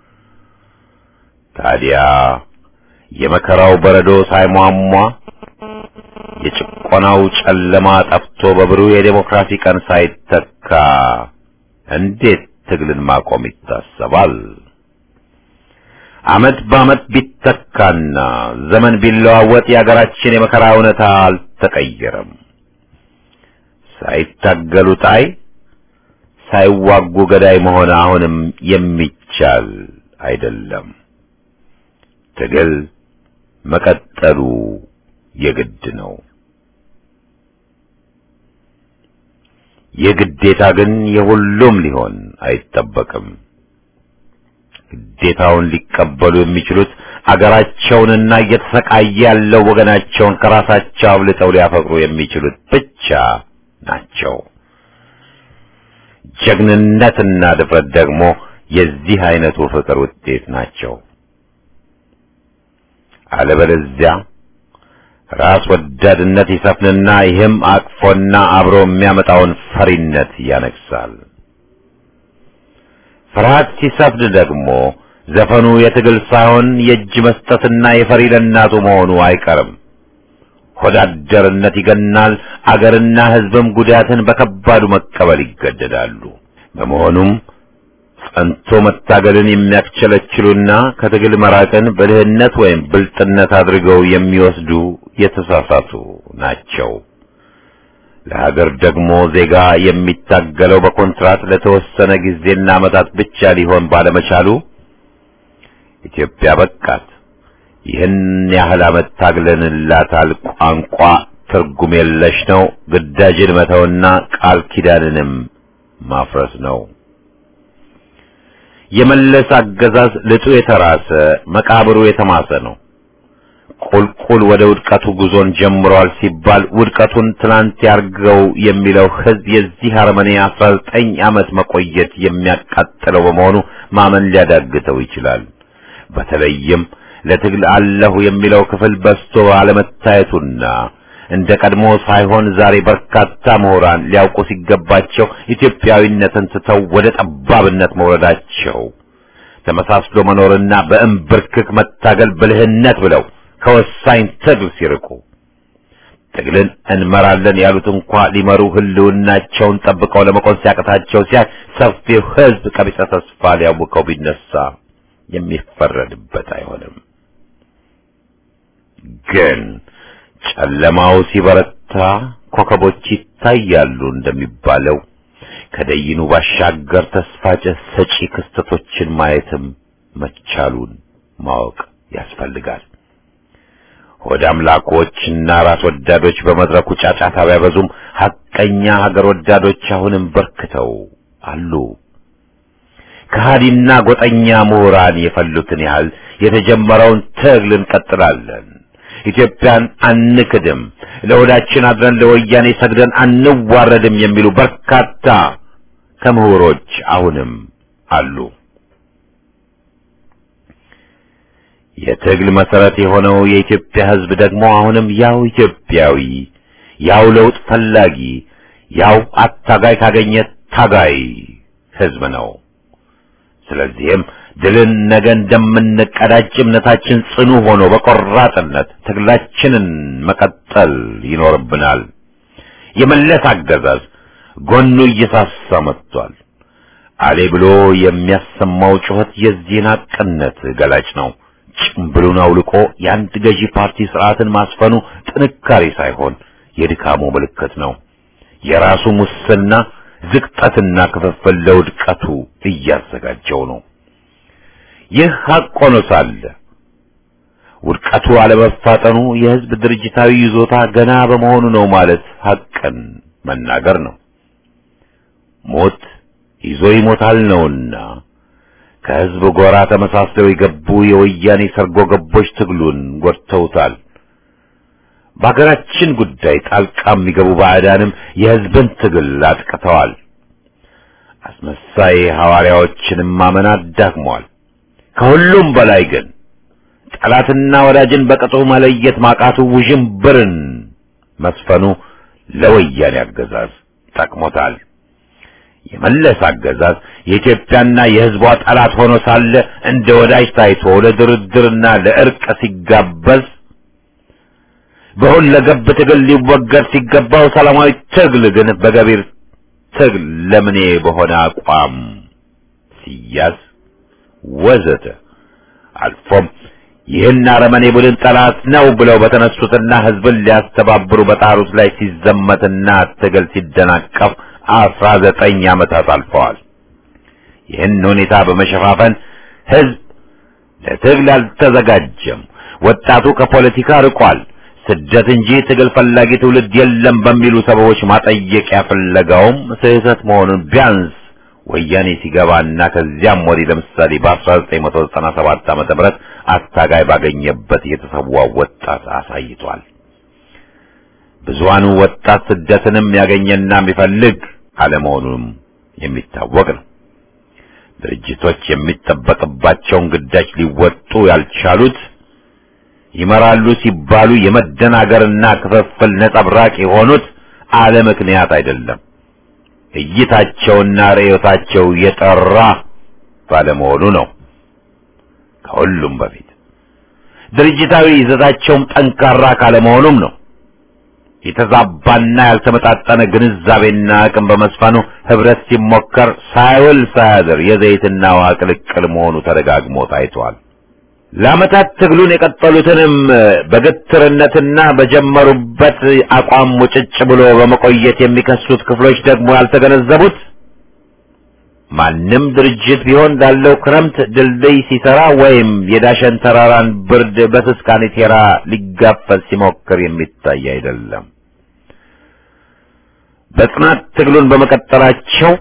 ታዲያ የመከራው በረዶ ሳይሟሟ የጭቆናው ጨለማ ጠፍቶ በብሩህ የዴሞክራሲ ቀን ሳይተካ እንዴት ትግልን ማቆም ይታሰባል? ዓመት በዓመት ቢተካና ዘመን ቢለዋወጥ የአገራችን የመከራ እውነታ አልተቀየረም። ሳይታገሉ ጣይ ሳይዋጉ ገዳይ መሆን አሁንም የሚቻል አይደለም። ትግል መቀጠሉ የግድ ነው። የግዴታ ግን የሁሉም ሊሆን አይጠበቅም። ግዴታውን ሊቀበሉ የሚችሉት አገራቸውንና እየተሰቃየ ያለው ወገናቸውን ከራሳቸው አብልጠው ሊያፈቅሩ የሚችሉት ብቻ ናቸው። ጀግንነትና ድፍረት ደግሞ የዚህ አይነቱ ፍቅር ውጤት ናቸው። አለበለዚያ ራስ ወዳድነት ይሰፍንና ይህም አቅፎና አብሮ የሚያመጣውን ፈሪነት ያነግሳል። ፍርሃት ሲሰፍን ደግሞ ዘፈኑ የትግል ሳይሆን የእጅ መስጠትና የፈሪ ለእናቱ መሆኑ አይቀርም። ሆዳደርነት ይገናል። አገርና ሕዝብም ጉዳትን በከባዱ መቀበል ይገደዳሉ። በመሆኑም ጸንቶ መታገልን የሚያስቸለችሉና ከትግል መራቅን ብልህነት ወይም ብልጥነት አድርገው የሚወስዱ የተሳሳቱ ናቸው። ለሀገር ደግሞ ዜጋ የሚታገለው በኮንትራት ለተወሰነ ጊዜና ዓመታት ብቻ ሊሆን ባለመቻሉ ኢትዮጵያ በቃት ይህን ያህል ዓመት ታግለንላታል ቋንቋ ትርጉም የለሽ ነው፣ ግዳጅን መተውና ቃል ኪዳንንም ማፍረስ ነው። የመለስ አገዛዝ ልጡ የተራሰ መቃብሩ የተማሰ ነው። ቁልቁል ወደ ውድቀቱ ጉዞን ጀምሯል ሲባል ውድቀቱን ትናንት ያርገው የሚለው ሕዝብ የዚህ አረመኔ አስራ ዘጠኝ ዓመት መቆየት የሚያቃጥለው በመሆኑ ማመን ሊያዳግተው ይችላል። በተለይም ለትግል አለሁ የሚለው ክፍል በስቶ አለመታየቱና እንደ ቀድሞ ሳይሆን ዛሬ በርካታ ምሁራን ሊያውቁ ሲገባቸው ኢትዮጵያዊነትን ትተው ወደ ጠባብነት መውረዳቸው ተመሳስሎ መኖርና በእምብርክክ መታገል ብልህነት ብለው ከወሳኝ ትግል ሲርቁ ትግልን እንመራለን ያሉት እንኳ ሊመሩ ህልውናቸውን ጠብቀው ለመቆም ሲያቅታቸው ሲያይ ሰፊው ህዝብ ቀቢጸ ተስፋ ሊያውከው ቢነሳ የሚፈረድበት አይሆንም። ግን ጨለማው ሲበረታ ኮከቦች ይታያሉ እንደሚባለው ከደይኑ ባሻገር ተስፋ ሰጪ ክስተቶችን ማየትም መቻሉን ማወቅ ያስፈልጋል። ሆድ አምላኮችና ራስ ወዳዶች በመድረኩ ጫጫታ ቢያበዙም ሐቀኛ ሀገር ወዳዶች አሁንም በርክተው አሉ። ከሃዲና ጎጠኛ ምሁራን የፈሉትን ያህል የተጀመረውን ትግል እንቀጥላለን። ኢትዮጵያን አንክድም፣ ለሆዳችን አድረን ለወያኔ ሰግደን አንዋረድም የሚሉ በርካታ ከምሁሮች አሁንም አሉ። የትግል መሰረት የሆነው የኢትዮጵያ ሕዝብ ደግሞ አሁንም ያው ኢትዮጵያዊ፣ ያው ለውጥ ፈላጊ፣ ያው አታጋይ ካገኘ ታጋይ ሕዝብ ነው። ስለዚህም ድልን ነገ እንደምንቀዳጅ እምነታችን ጽኑ ሆኖ በቆራጥነት ትግላችንን መቀጠል ይኖርብናል። የመለስ አገዛዝ ጎኑ እየሳሳ መጥቷል። አሌ ብሎ የሚያሰማው ጩኸት የዚህን ሐቅነት ገላጭ ነው። ጭምብሉን አውልቆ የአንድ ገዢ ፓርቲ ስርዓትን ማስፈኑ ጥንካሬ ሳይሆን የድካሙ ምልክት ነው። የራሱ ሙስና ዝቅጠትና ክፍፍል ለውድቀቱ እያዘጋጀው ነው። ይህ ሐቅ ሆኖ ሳለ ውድቀቱ አለመፋጠኑ የሕዝብ ድርጅታዊ ይዞታ ገና በመሆኑ ነው ማለት ሐቅን መናገር ነው። ሞት ይዞ ይሞታል ነውና ከሕዝብ ጎራ ተመሳስለው የገቡ የወያኔ ሰርጎ ገቦች ትግሉን ጎድተውታል። በሀገራችን ጉዳይ ጣልቃ የሚገቡ ባዕዳንም የሕዝብን ትግል አጥቅተዋል። አስመሳይ ሐዋርያዎችንም ማመን አዳክሟል። ከሁሉም በላይ ግን ጠላትና ወዳጅን በቅጡ መለየት ማቃቱ ውዥንብርን መስፈኑ ለወያኔ አገዛዝ ጠቅሞታል። የመለስ አገዛዝ የኢትዮጵያና የሕዝቧ ጠላት ሆኖ ሳለ እንደ ወዳጅ ታይቶ ለድርድርና ለእርቅ ሲጋበዝ በሁለገብ ትግል ሊወገድ ሲገባው ሰላማዊ ትግል ግን በገቢር ትግል ለምኔ በሆነ አቋም ሲያዝ ወዘተ አልፎም ይህን አረመኔ ቡድን ጠላት ነው ብለው በተነሱትና ሕዝብን ሊያስተባብሩ በጣሩት ላይ ሲዘመትና ትግል ሲደናቀፍ አስራ ዘጠኝ ዓመታት አልፈዋል። ይህን ሁኔታ በመሸፋፈን ሕዝብ ለትግል አልተዘጋጀም፣ ወጣቱ ከፖለቲካ ርቋል፣ ስደት እንጂ ትግል ፈላጊ ትውልድ የለም በሚሉ ሰበቦች ማጠየቂያ ፍለጋውም ስህተት መሆኑን ቢያንስ ወያኔ ሲገባና ከዚያም ወዲህ ለምሳሌ በ1997 ዓመተ ምህረት አታጋይ ባገኘበት የተሰዋው ወጣት አሳይቷል። ብዙሃኑ ወጣት ስደትንም ያገኘና የሚፈልግ አለመሆኑም የሚታወቅ ነው። ድርጅቶች የሚጠበቅባቸውን ግዳጅ ሊወጡ ያልቻሉት ይመራሉ ሲባሉ የመደናገርና ክፍፍል ነጸብራቅ የሆኑት አለ ምክንያት አይደለም። እይታቸውና ርዕዮታቸው የጠራ ባለመሆኑ ነው። ከሁሉም በፊት ድርጅታዊ ይዘታቸውም ጠንካራ ካለመሆኑም ነው። የተዛባና ያልተመጣጠነ ግንዛቤና አቅም በመስፈኑ ህብረት ሲሞከር ሳይውል ሳያድር የዘይትና ውሃ ቅልቅል መሆኑ ተደጋግሞ ታይቷል። ለዓመታት ትግሉን የቀጠሉትንም በግትርነትና በጀመሩበት አቋም ሙጭጭ ብሎ በመቆየት የሚከሱት ክፍሎች ደግሞ ያልተገነዘቡት ማንም ድርጅት ቢሆን ላለው ክረምት ድልድይ ሲሰራ ወይም የዳሸን ተራራን ብርድ በስስ ካኔቴራ ሊጋፈዝ ሲሞክር የሚታይ አይደለም። በጽናት ትግሉን በመቀጠላቸው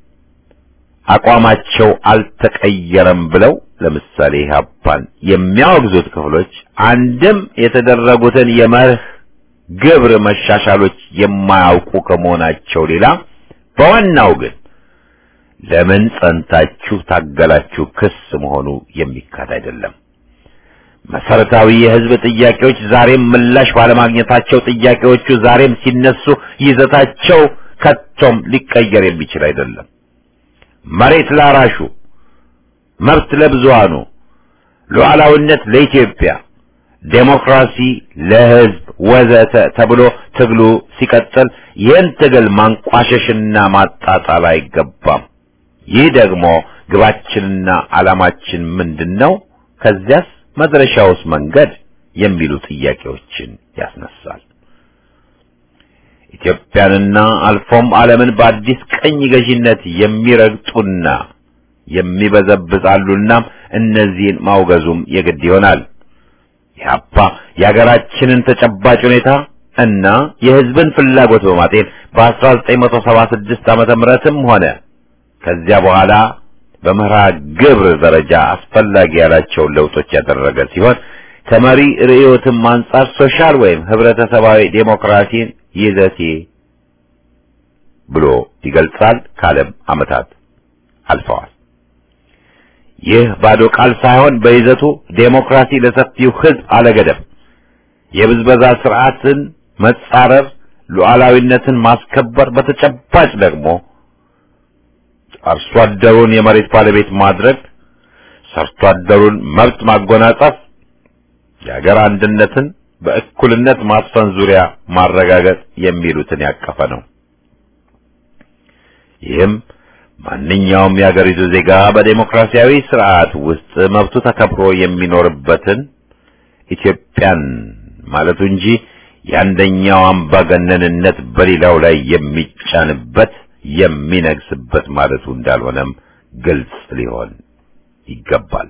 አቋማቸው አልተቀየረም ብለው ለምሳሌ ኢህአፓን የሚያወግዙት ክፍሎች አንድም የተደረጉትን የመርህ ግብር መሻሻሎች የማያውቁ ከመሆናቸው ሌላ በዋናው ግን ለምን ጸንታችሁ ታገላችሁ ክስ መሆኑ የሚካድ አይደለም። መሰረታዊ የህዝብ ጥያቄዎች ዛሬም ምላሽ ባለማግኘታቸው ጥያቄዎቹ ዛሬም ሲነሱ ይዘታቸው ከቶም ሊቀየር የሚችል አይደለም። መሬት ላራሹ፣ መብት ለብዙሃኑ፣ ሉዓላዊነት ለኢትዮጵያ፣ ዴሞክራሲ ለህዝብ ወዘተ ተብሎ ትግሉ ሲቀጥል ይህን ትግል ማንቋሸሽና ማጣጣል አይገባም። ይህ ደግሞ ግባችንና ዓላማችን ምንድን ነው? ከዚያስ መድረሻውስ መንገድ የሚሉ ጥያቄዎችን ያስነሳል። ኢትዮጵያንና አልፎም ዓለምን በአዲስ ቀኝ ገዢነት የሚረግጡና የሚበዘብዛሉና እነዚህን ማውገዙም የግድ ይሆናል። ኢህአፓ የሀገራችንን ተጨባጭ ሁኔታ እና የሕዝብን ፍላጎት በማጤን በ1976 ዓመተ ምህረትም ሆነ ከዚያ በኋላ በመርሃ ግብር ደረጃ አስፈላጊ ያላቸውን ለውጦች ያደረገ ሲሆን ከመሪ ርዕዮትም አንጻር ሶሻል ወይም ህብረተሰባዊ ዴሞክራሲን ይዘቴ ብሎ ይገልጻል። ካለም ዓመታት አልፈዋል። ይህ ባዶ ቃል ሳይሆን በይዘቱ ዴሞክራሲ ለሰፊው ህዝብ አለገደብ፣ የብዝበዛ ስርዓትን መጻረር፣ ሉዓላዊነትን ማስከበር፣ በተጨባጭ ደግሞ አርሶ አደሩን የመሬት ባለቤት ማድረግ፣ ሰርቶ አደሩን መብት ማጎናጸፍ፣ የሀገር አንድነትን በእኩልነት ማስፈን ዙሪያ ማረጋገጥ የሚሉትን ያቀፈ ነው። ይህም ማንኛውም የሀገሪቱ ዜጋ በዴሞክራሲያዊ ስርዓት ውስጥ መብቱ ተከብሮ የሚኖርበትን ኢትዮጵያን ማለቱ እንጂ የአንደኛው አምባገነንነት በሌላው ላይ የሚጫንበት የሚነግስበት ማለቱ እንዳልሆነም ግልጽ ሊሆን ይገባል።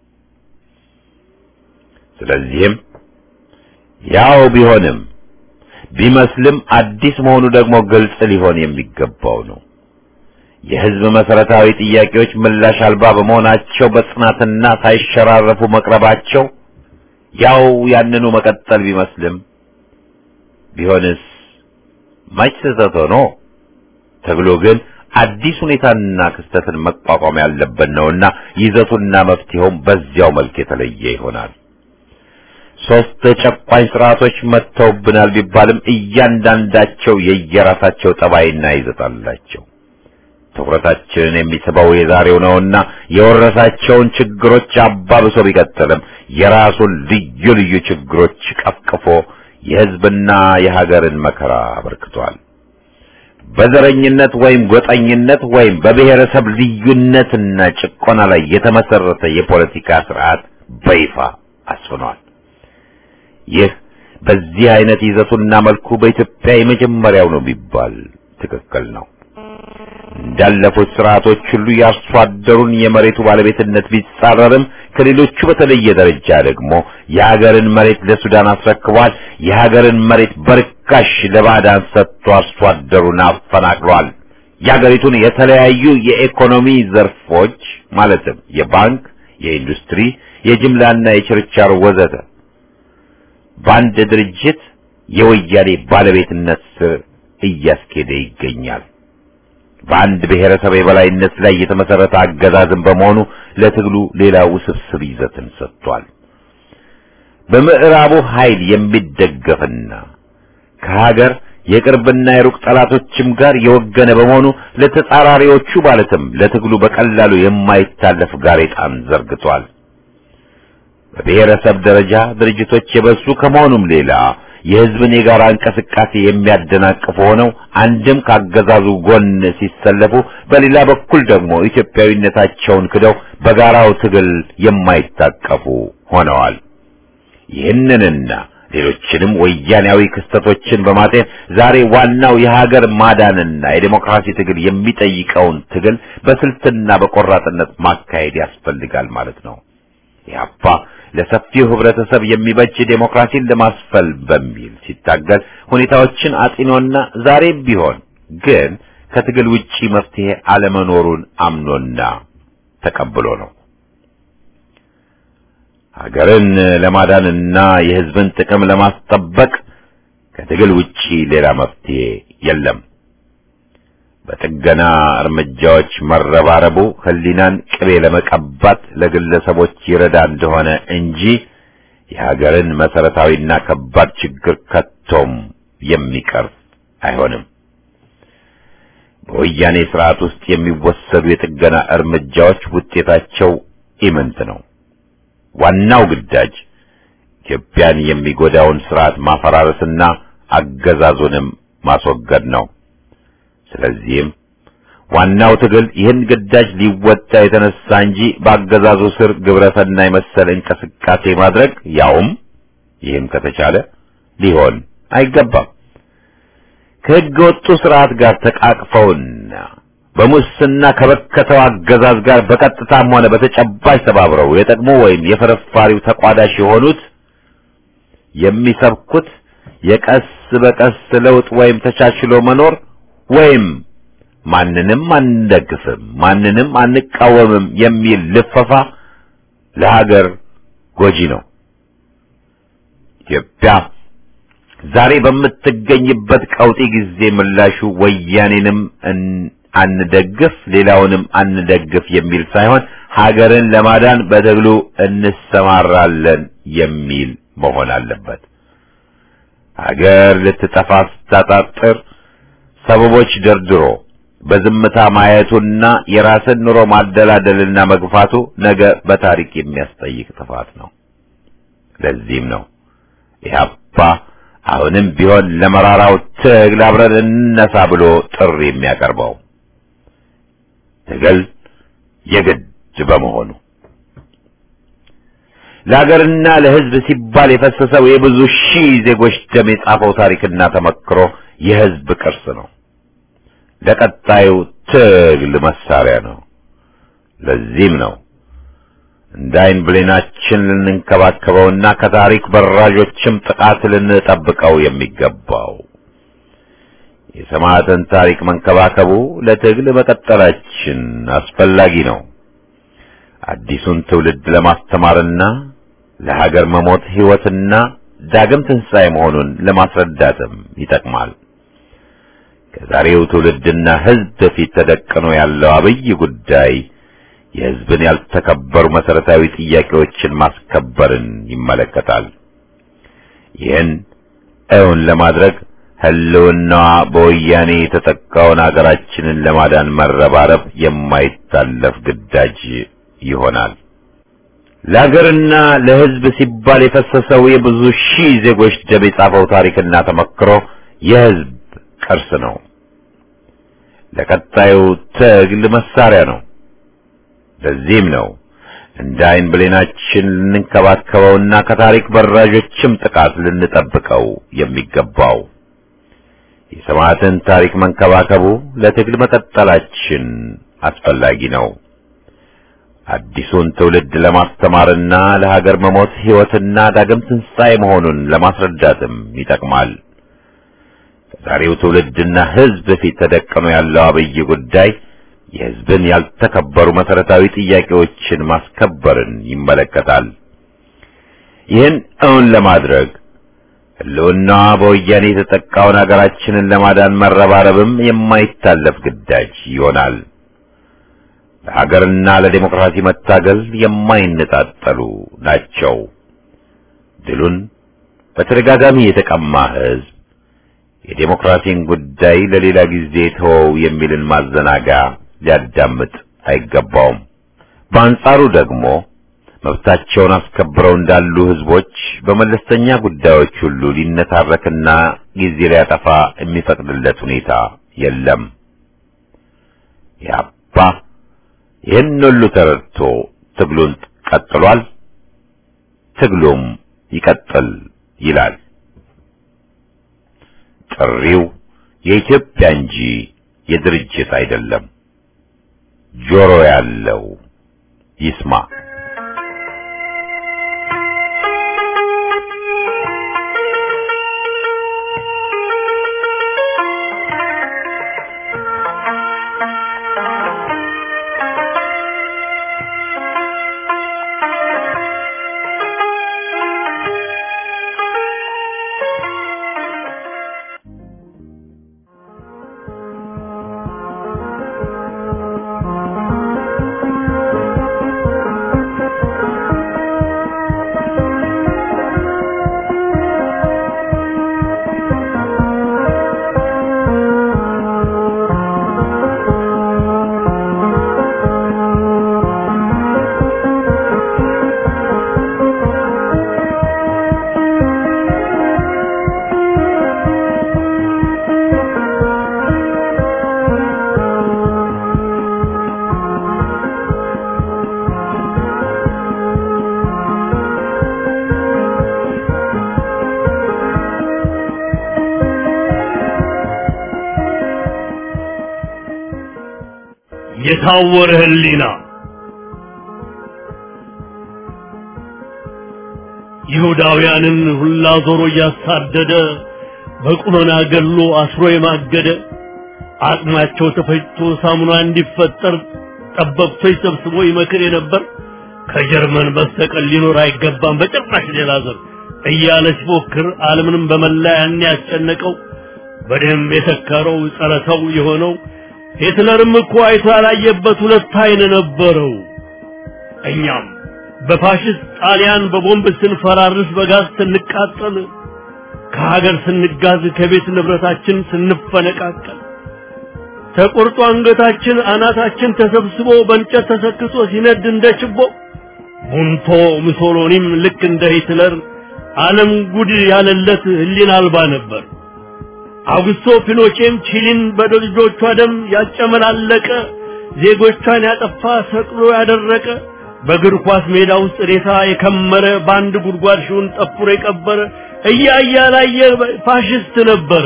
ስለዚህም ያው ቢሆንም ቢመስልም አዲስ መሆኑ ደግሞ ግልጽ ሊሆን የሚገባው ነው። የህዝብ መሰረታዊ ጥያቄዎች ምላሽ አልባ በመሆናቸው በጽናትና ሳይሸራረፉ መቅረባቸው ያው ያንኑ መቀጠል ቢመስልም ቢሆንስ መች ስህተት ሆኖ ተብሎ ግን አዲስ ሁኔታና ክስተትን መቋቋም ያለበት ነውና ይዘቱና መፍትሄውም በዚያው መልክ የተለየ ይሆናል። ሶስት ጨቋኝ ስርዓቶች መጥተውብናል ቢባልም እያንዳንዳቸው የየራሳቸው ጠባይና ይዘት አላቸው። ትኩረታችንን የሚስበው የዛሬው ነውና የወረሳቸውን ችግሮች አባብሶ ቢቀጥልም የራሱን ልዩ ልዩ ችግሮች ቀፍቅፎ የህዝብና የሀገርን መከራ አበርክቷል። በዘረኝነት ወይም ጎጠኝነት ወይም በብሔረሰብ ልዩነትና ጭቆና ላይ የተመሰረተ የፖለቲካ ስርዓት በይፋ አስፍኗል። ይህ በዚህ አይነት ይዘቱና መልኩ በኢትዮጵያ የመጀመሪያው ነው ቢባል ትክክል ነው። እንዳለፉት ስርዓቶች ሁሉ የአርሶ አደሩን የመሬቱ ባለቤትነት ቢጻረርም ከሌሎቹ በተለየ ደረጃ ደግሞ የሀገርን መሬት ለሱዳን አስረክቧል። የሀገርን መሬት በርካሽ ለባዕዳን ሰጥቶ አርሶ አደሩን አፈናቅሏል። የሀገሪቱን የተለያዩ የኢኮኖሚ ዘርፎች ማለትም የባንክ፣ የኢንዱስትሪ፣ የጅምላና የችርቻሮ ወዘተ በአንድ ድርጅት የወያኔ ባለቤትነት ስር እያስኬደ ይገኛል። በአንድ ብሔረሰብ የበላይነት ላይ የተመሰረተ አገዛዝን በመሆኑ ለትግሉ ሌላ ውስብስብ ይዘትን ሰጥቷል። በምዕራቡ ኃይል የሚደገፍና ከሀገር የቅርብና የሩቅ ጠላቶችም ጋር የወገነ በመሆኑ ለተጻራሪዎቹ ማለትም ለትግሉ በቀላሉ የማይታለፍ ጋሬጣን ዘርግቷል። በብሔረሰብ ደረጃ ድርጅቶች የበዙ ከመሆኑም ሌላ የሕዝብን የጋራ እንቅስቃሴ የሚያደናቅፉ ሆነው አንድም ካገዛዙ ጎን ሲሰለፉ፣ በሌላ በኩል ደግሞ ኢትዮጵያዊነታቸውን ክደው በጋራው ትግል የማይታቀፉ ሆነዋል። ይህንንና ሌሎችንም ወያኔያዊ ክስተቶችን በማጤን ዛሬ ዋናው የሀገር ማዳንና የዴሞክራሲ ትግል የሚጠይቀውን ትግል በስልትና በቆራጥነት ማካሄድ ያስፈልጋል ማለት ነው። ኢህአፓ ለሰፊው ህብረተሰብ የሚበጅ ዴሞክራሲን ለማስፈል በሚል ሲታገል ሁኔታዎችን አጢኖና ዛሬም ቢሆን ግን ከትግል ውጪ መፍትሄ አለመኖሩን አምኖና ተቀብሎ ነው። ሀገርን ለማዳንና የህዝብን ጥቅም ለማስጠበቅ ከትግል ውጪ ሌላ መፍትሄ የለም። በጥገና እርምጃዎች መረባረቡ ህሊናን ቅቤ ለመቀባት ለግለሰቦች ይረዳ እንደሆነ እንጂ የሀገርን መሰረታዊና ከባድ ችግር ከቶም የሚቀርፍ አይሆንም። በወያኔ ስርዓት ውስጥ የሚወሰዱ የጥገና እርምጃዎች ውጤታቸው ኢምንት ነው። ዋናው ግዳጅ ኢትዮጵያን የሚጎዳውን ስርዓት ማፈራረስና አገዛዙንም ማስወገድ ነው። ስለዚህም ዋናው ትግል ይህን ግዳጅ ሊወጣ የተነሳ እንጂ በአገዛዙ ስር ግብረሰናይ መሰል እንቅስቃሴ ማድረግ ያውም ይህም ከተቻለ ሊሆን አይገባም። ከሕገ ወጡ ስርዓት ጋር ተቃቅፈውና በሙስና ከበከተው አገዛዝ ጋር በቀጥታም ሆነ በተጨባጭ ተባብረው የጠቅሞ ወይም የፍርፋሪው ተቋዳሽ የሆኑት የሚሰብኩት የቀስ በቀስ ለውጥ ወይም ተቻችሎ መኖር ወይም ማንንም አንደግፍም፣ ማንንም አንቃወምም የሚል ልፈፋ ለሀገር ጎጂ ነው። ኢትዮጵያ ዛሬ በምትገኝበት ቀውጢ ጊዜ ምላሹ ወያኔንም አንደግፍ፣ ሌላውንም አንደግፍ የሚል ሳይሆን ሀገርን ለማዳን በትግሉ እንሰማራለን የሚል መሆን አለበት። ሀገር ልትጠፋ ስታጣጥር ሰበቦች ደርድሮ በዝምታ ማየቱና የራስን ኑሮ ማደላደልና መግፋቱ ነገ በታሪክ የሚያስጠይቅ ጥፋት ነው። ለዚህም ነው ኢህአፓ አሁንም ቢሆን ለመራራው ትግል አብረን እንነሳ ብሎ ጥሪ የሚያቀርበው ትግል የግድ በመሆኑ ለሀገርና ለሕዝብ ሲባል የፈሰሰው የብዙ ሺህ ዜጎች ደም የጻፈው ታሪክና ተመክሮ የሕዝብ ቅርስ ነው። ለቀጣዩ ትግል መሳሪያ ነው። ለዚህም ነው እንደ ዓይን ብሌናችን ልንንከባከበውና ከታሪክ በራዦችም ጥቃት ልንጠብቀው የሚገባው። የሰማዕትን ታሪክ መንከባከቡ ለትግል መቀጠላችን አስፈላጊ ነው። አዲሱን ትውልድ ለማስተማርና ለሀገር መሞት ሕይወትና ዳግም ትንሣኤ መሆኑን ለማስረዳትም ይጠቅማል። ከዛሬው ትውልድና ሕዝብ በፊት ተደቅኖ ያለው አብይ ጉዳይ የሕዝብን ያልተከበሩ መሰረታዊ ጥያቄዎችን ማስከበርን ይመለከታል። ይህን እውን ለማድረግ ህልውናዋ በወያኔ የተጠቃውን አገራችንን ለማዳን መረባረብ የማይታለፍ ግዳጅ ይሆናል። ለሀገርና ለሕዝብ ሲባል የፈሰሰው የብዙ ሺህ ዜጎች ደም የጻፈው ታሪክና ተመክሮ የሕዝብ ቅርስ ነው። ለቀጣዩ ትግል መሳሪያ ነው። ለዚህም ነው እንደ ዓይን ብሌናችን ልንንከባከበውና ከታሪክ በራዦችም ጥቃት ልንጠብቀው የሚገባው። የሰማዕትን ታሪክ መንከባከቡ ለትግል መቀጠላችን አስፈላጊ ነው። አዲሱን ትውልድ ለማስተማርና ለሀገር መሞት ሕይወትና ዳግም ትንሣኤ መሆኑን ለማስረዳትም ይጠቅማል። ከዛሬው ትውልድና ሕዝብ ፊት ተደቅኖ ያለው አብይ ጉዳይ የሕዝብን ያልተከበሩ መሰረታዊ ጥያቄዎችን ማስከበርን ይመለከታል። ይህን እውን ለማድረግ ሕልውናዋ በወያኔ የተጠቃውን አገራችንን ለማዳን መረባረብም የማይታለፍ ግዳጅ ይሆናል። ለሀገርና ለዴሞክራሲ መታገል የማይነጣጠሉ ናቸው። ድሉን በተደጋጋሚ የተቀማ ሕዝብ የዴሞክራሲን ጉዳይ ለሌላ ጊዜ ተወው የሚልን ማዘናጋ ሊያዳምጥ አይገባውም። በአንጻሩ ደግሞ መብታቸውን አስከብረው እንዳሉ ሕዝቦች በመለስተኛ ጉዳዮች ሁሉ ሊነታረክና ጊዜ ሊያጠፋ የሚፈቅድለት ሁኔታ የለም። ያባ ይህን ሁሉ ተረድቶ ትግሉን ቀጥሏል። ትግሉም ይቀጥል ይላል። ጥሪው የኢትዮጵያ እንጂ የድርጅት አይደለም። ጆሮ ያለው ይስማ። Thank you. የታወረ ህሊና ይሁዳውያንን ሁላ ዞሮ እያሳደደ በቁመና ገሎ አስሮ የማገደ አቅማቸው ተፈጭቶ ሳሙና እንዲፈጠር ጠበብቶች ሰብስቦ ይመክር የነበር ከጀርመን በስተቀር ሊኖር አይገባም በጭራሽ ሌላ ዘር እያለ ሲፎክር ዓለምንም በመላ ያን ያስጨነቀው በደንብ የተከረው ጸረ ሰው የሆነው ሂትለርም እኮ አይቶ ያላየበት ሁለት አይን ነበረው። እኛም በፋሽስት ጣሊያን በቦምብ ስንፈራርስ በጋዝ ስንቃጠል ከሀገር ስንጋዝ ከቤት ንብረታችን ስንፈነቃቀል ተቆርጦ አንገታችን አናታችን ተሰብስቦ በእንጨት ተሰክቶ ሲነድ እንደ ችቦ ቡንቶ ሙሶሎኒም ልክ እንደ ሂትለር ዓለም ጉድ ያለለት ህሊና አልባ ነበር። አውግስቶ ፒኖቼም ቺሊን በልጆቿ ደም ያጨመላለቀ ዜጎቿን ያጠፋ ሰቅሎ ያደረቀ በእግር ኳስ ሜዳ ውስጥ ሬሳ የከመረ በአንድ ጉድጓድ ሺውን ጠፍሮ የቀበረ እያየ ያላየ ፋሽስት ነበረ።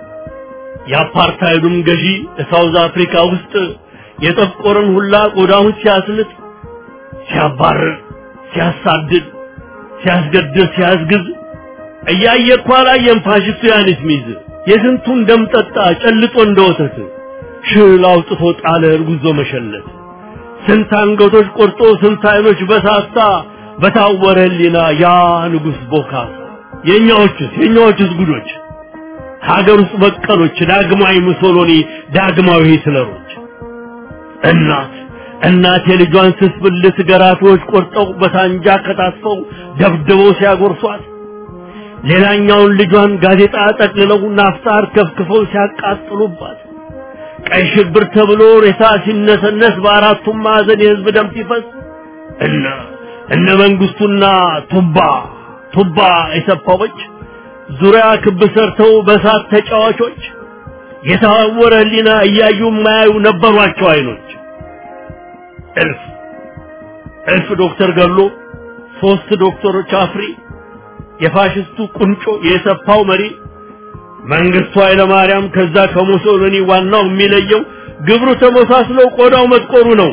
የአፓርታይዱም ገዢ ሳውዝ አፍሪካ ውስጥ የጠቆረን ሁላ ቆዳውን ሲያስልጥ፣ ሲያባርር፣ ሲያሳድድ፣ ሲያስገድል፣ ሲያስግዝ እያየ እኮ አላየም ፋሽስቱ ያንስ ሚዝ የስንቱን ደም ጠጣ ጨልጦ እንደ ወተት ሽል አውጥቶ ጣለ እርጉዞ መሸለት ስንት አንገቶች ቆርጦ ስንት አይኖች በሳሳ በታወረ ህሊና ያ ንጉሥ ቦካሳ የእኛዎቹስ የእኛዎቹስ ጉዶች ሀገር ውስጥ በቀሎች ዳግማዊ ሙሶሎኒ ዳግማዊ ሂትለሮች እናት እናት የልጇን ስስ ብልት ገራፊዎች ቆርጠው በሳንጃ ከታትፈው ደብድበው ሲያጎርሷት ሌላኛውን ልጇን ጋዜጣ ጠቅልለው ናፍጣር ከፍክፈው ሲያቃጥሉባት ቀይ ሽብር ተብሎ ሬሳ ሲነሰነስ በአራቱም ማዕዘን የህዝብ ደም ሲፈስ እነ እነ መንግስቱና ቱባ ቱባ የሰፋዎች ዙሪያ ክብ ሰርተው በሳት ተጫዋቾች የታወረ ህሊና እያዩ የማያዩ ነበሯቸው አይኖች እልፍ እልፍ ዶክተር ገሎ ሶስት ዶክተሮች አፍሪ የፋሽስቱ ቁንጮ የሰፋው መሪ መንግስቱ ኃይለማርያም ከዛ ከሙሶሎኒ ዋናው የሚለየው ግብሩ ተመሳስሎ ቆዳው መጥቆሩ ነው።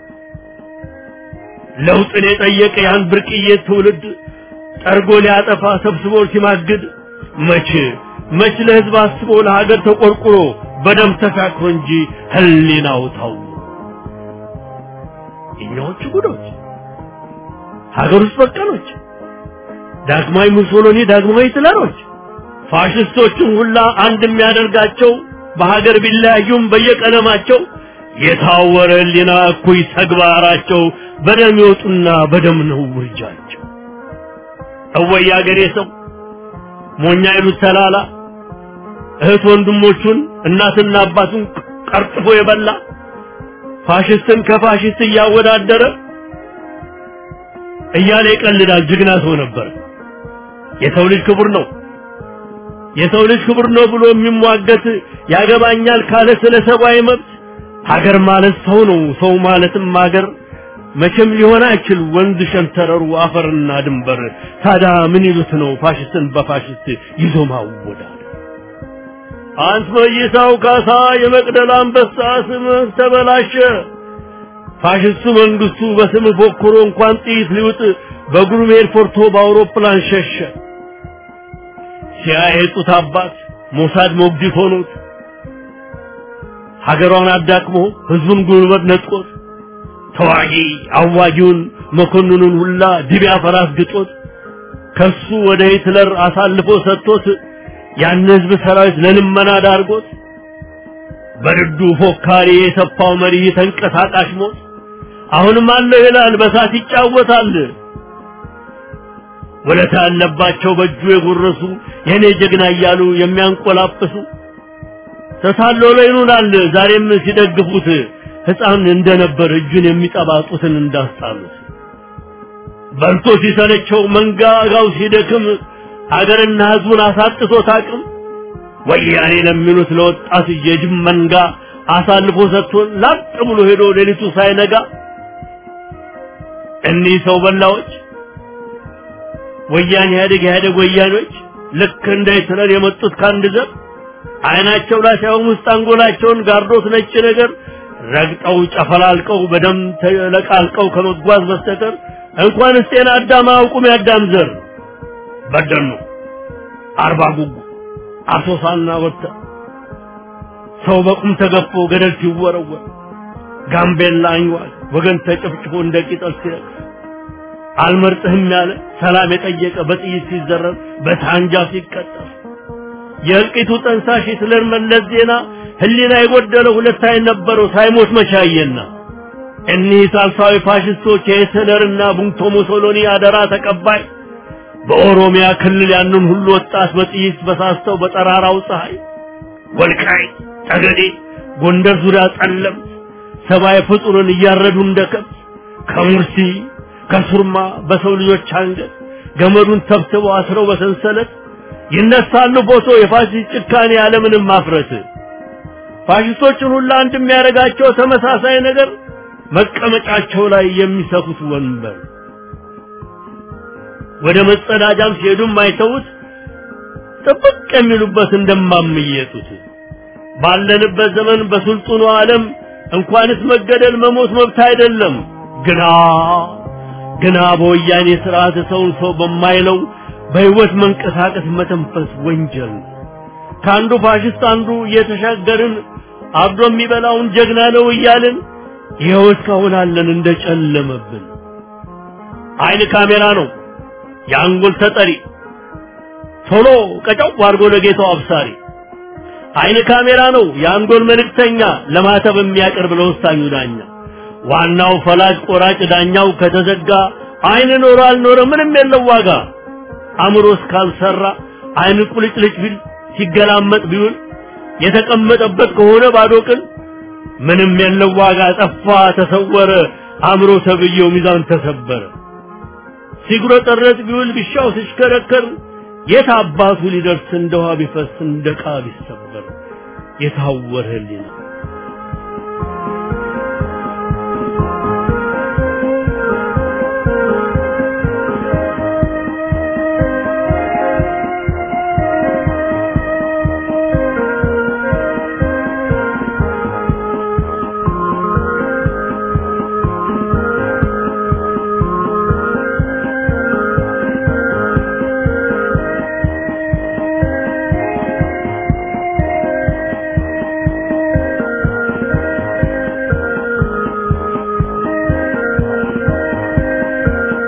ለውጥን የጠየቀ ያን ብርቅዬ ትውልድ ጠርጎ ሊያጠፋ ሰብስቦ ሲማግድ መች መች ለህዝብ አስቦ ለሀገር ተቆርቁሮ በደም ተሳክሮ እንጂ ህሊናው ታው እኛዎቹ ጉዶች ሀገር ውስጥ በቀሎች ዳግማዊ ሙሶሎኒ ዳግማዊ ሂትለሮች ፋሽስቶችን ሁላ አንድ የሚያደርጋቸው በሀገር ቢለያዩም በየቀለማቸው የታወረ ህሊና እኩይ ተግባራቸው በደም ይወጡና በደም ነው ውርጃቸው። እወይ አገሬ ሰው ሞኛ ይሉት ተላላ እህት ወንድሞቹን እናትና አባቱን ቀርጥፎ የበላ ፋሽስትን ከፋሽስት እያወዳደረ እያለ ይቀልዳል። ጀግና ሰው ነበር። የሰው ልጅ ክቡር ነው የሰው ልጅ ክቡር ነው ብሎ የሚሟገት ያገባኛል ካለ ስለ ሰብአዊ መብት ሀገር ማለት ሰው ነው። ሰው ማለትም ሀገር መቼም ሊሆን አይችል ወንዝ ሸንተረሩ አፈርና ድንበር። ታዲያ ምን ይሉት ነው ፋሽስትን በፋሽስት ይዞ ማወዳደር? አንት መይሳው ካሳ የመቅደላ አንበሳ ስምህ ተበላሸ። ፋሽስቱ መንግስቱ በስም ፎክሮ እንኳን ጥይት ሊውጥ በግሩም ኤርፖርቶ በአውሮፕላን ሸሸ። ሲያየጡት አባት ሞሳድ ሞግዚት ሆኖት ሀገሯን አዳክሞ ህዝቡን ጉልበት ነጥቆት ተዋጊ አዋጊውን መኮንኑን ሁላ ድቢያ ፈራስ ግጦት ከሱ ወደ ሂትለር አሳልፎ ሰጥቶት ያን ህዝብ ሰራዊት ለልመና ዳርጎት በርዱ ፎካሪ የሰፋው መሪ ተንቀሳቃሽ ሞት አሁንም አለው ይላል በሳት ይጫወታል። ወለታ ያለባቸው በእጁ የጎረሱ የኔ ጀግና እያሉ የሚያንቆላጵሱ ተታሎ ላይ ይሉናል ዛሬም ሲደግፉት ህፃን እንደነበር እጁን የሚጠባጡትን እንዳስጣሉት በልቶ ሲሰለቸው መንጋጋው ሲደክም አገርና ህዝቡን አሳጥቶት አቅም ወያኔ ለሚሉት ለወጣት የጅብ መንጋ አሳልፎ ሰጥቶን ላጥ ብሎ ሄዶ ሌሊቱ ሳይነጋ እኒህ ሰው በላዎች ወያኔ ኢህአዴግ ኢህአዴግ ወያኔዎች ልክ እንደ ሂትለር የመጡት ከአንድ ዘር አይናቸው ላይ ሳይሆን ውስጥ አንጎላቸውን ጋርዶት ነጭ ነገር ረግጠው ጨፈላልቀው በደም ተለቃልቀው ከመጓዝ በስተቀር እንኳንስ ጤና አዳም አያውቁም ያዳም ዘር በደኑ አርባ ጉጉ አሶሳና ወጥተ ሰው በቁም ተገፎ ገደል ሲወረወር ጋምቤላ አንዋል ወገን ተጨፍጭፎ እንደ ቂጠል ሲረግፍ አልመርጥህም ያለ ሰላም የጠየቀ በጥይት ሲዘረር በሳንጃ ሲቀጠፍ የእልቂቱ ጠንሳሽ ሂትለር መለስ ዜና ህሊና የጎደለው ሁለት አይን ነበረው ሳይሞት መቻየና እኒህ ሳልሳዊ ፋሽስቶች የሂትለርና ቡንቶ ሙሶሎኒ አደራ ተቀባይ በኦሮሚያ ክልል ያንን ሁሉ ወጣት በጥይት በሳስተው በጠራራው ፀሐይ ወልቃይ ጠገዴ ጎንደር ዙሪያ ጸለም ሰብአዊ ፍጡርን እያረዱ እንደ ከብት ከሙርሲ ከሱርማ በሰው ልጆች አንገት ገመዱን ተብትበው አስረው በሰንሰለት ይነሳሉ ፎቶ የፋሽስት ጭካኔ ያለምንም ማፍረት ፋሽስቶችን ሁሉ አንድ የሚያደርጋቸው ተመሳሳይ ነገር መቀመጫቸው ላይ የሚሰኩት ወንበር ወደ መጸዳጃም ሲሄዱም አይተውት ጥብቅ የሚሉበት እንደማምየጡት ባለንበት ዘመን በስልጡኑ ዓለም እንኳንስ መገደል መሞት መብት አይደለም ግና ግና በወያኔ ስርዓት ሰውን ሰው በማይለው በህይወት መንቀሳቀስ መተንፈስ ወንጀል ከአንዱ ፋሽስት አንዱ እየተሻገርን አብዶ የሚበላውን ጀግና ነው እያልን ይኸው እስካሁን አለን እንደጨለመብን አይን ካሜራ ነው የአንጎል ተጠሪ ቶሎ ቀጫው አድርጎ ለጌታው አብሳሪ አይን ካሜራ ነው የአንጎል መልእክተኛ ለማተብ የሚያቀርብ ለወሳኙ ዳኛ ዋናው ፈላጭ ቆራጭ ዳኛው ከተዘጋ አይን ኖሮ አልኖረ ምንም የለው ዋጋ አእምሮ እስካልሰራ አይን ቁልጭልጭ ቢል ሲገላመጥ ቢውል የተቀመጠበት ከሆነ ባዶ ቅል ምንም የለው ዋጋ ጠፋ ተሰወረ አእምሮ ተብዬው ሚዛን ተሰበረ ሲጉረጠረጥ ቢውል ቢሻው ሲሽከረከር የት አባቱ ሊደርስ እንደ ውሃ ቢፈስ እንደ ዕቃ ቢሰበር የታወረ ህሊና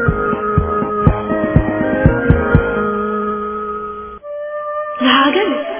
ለሀገር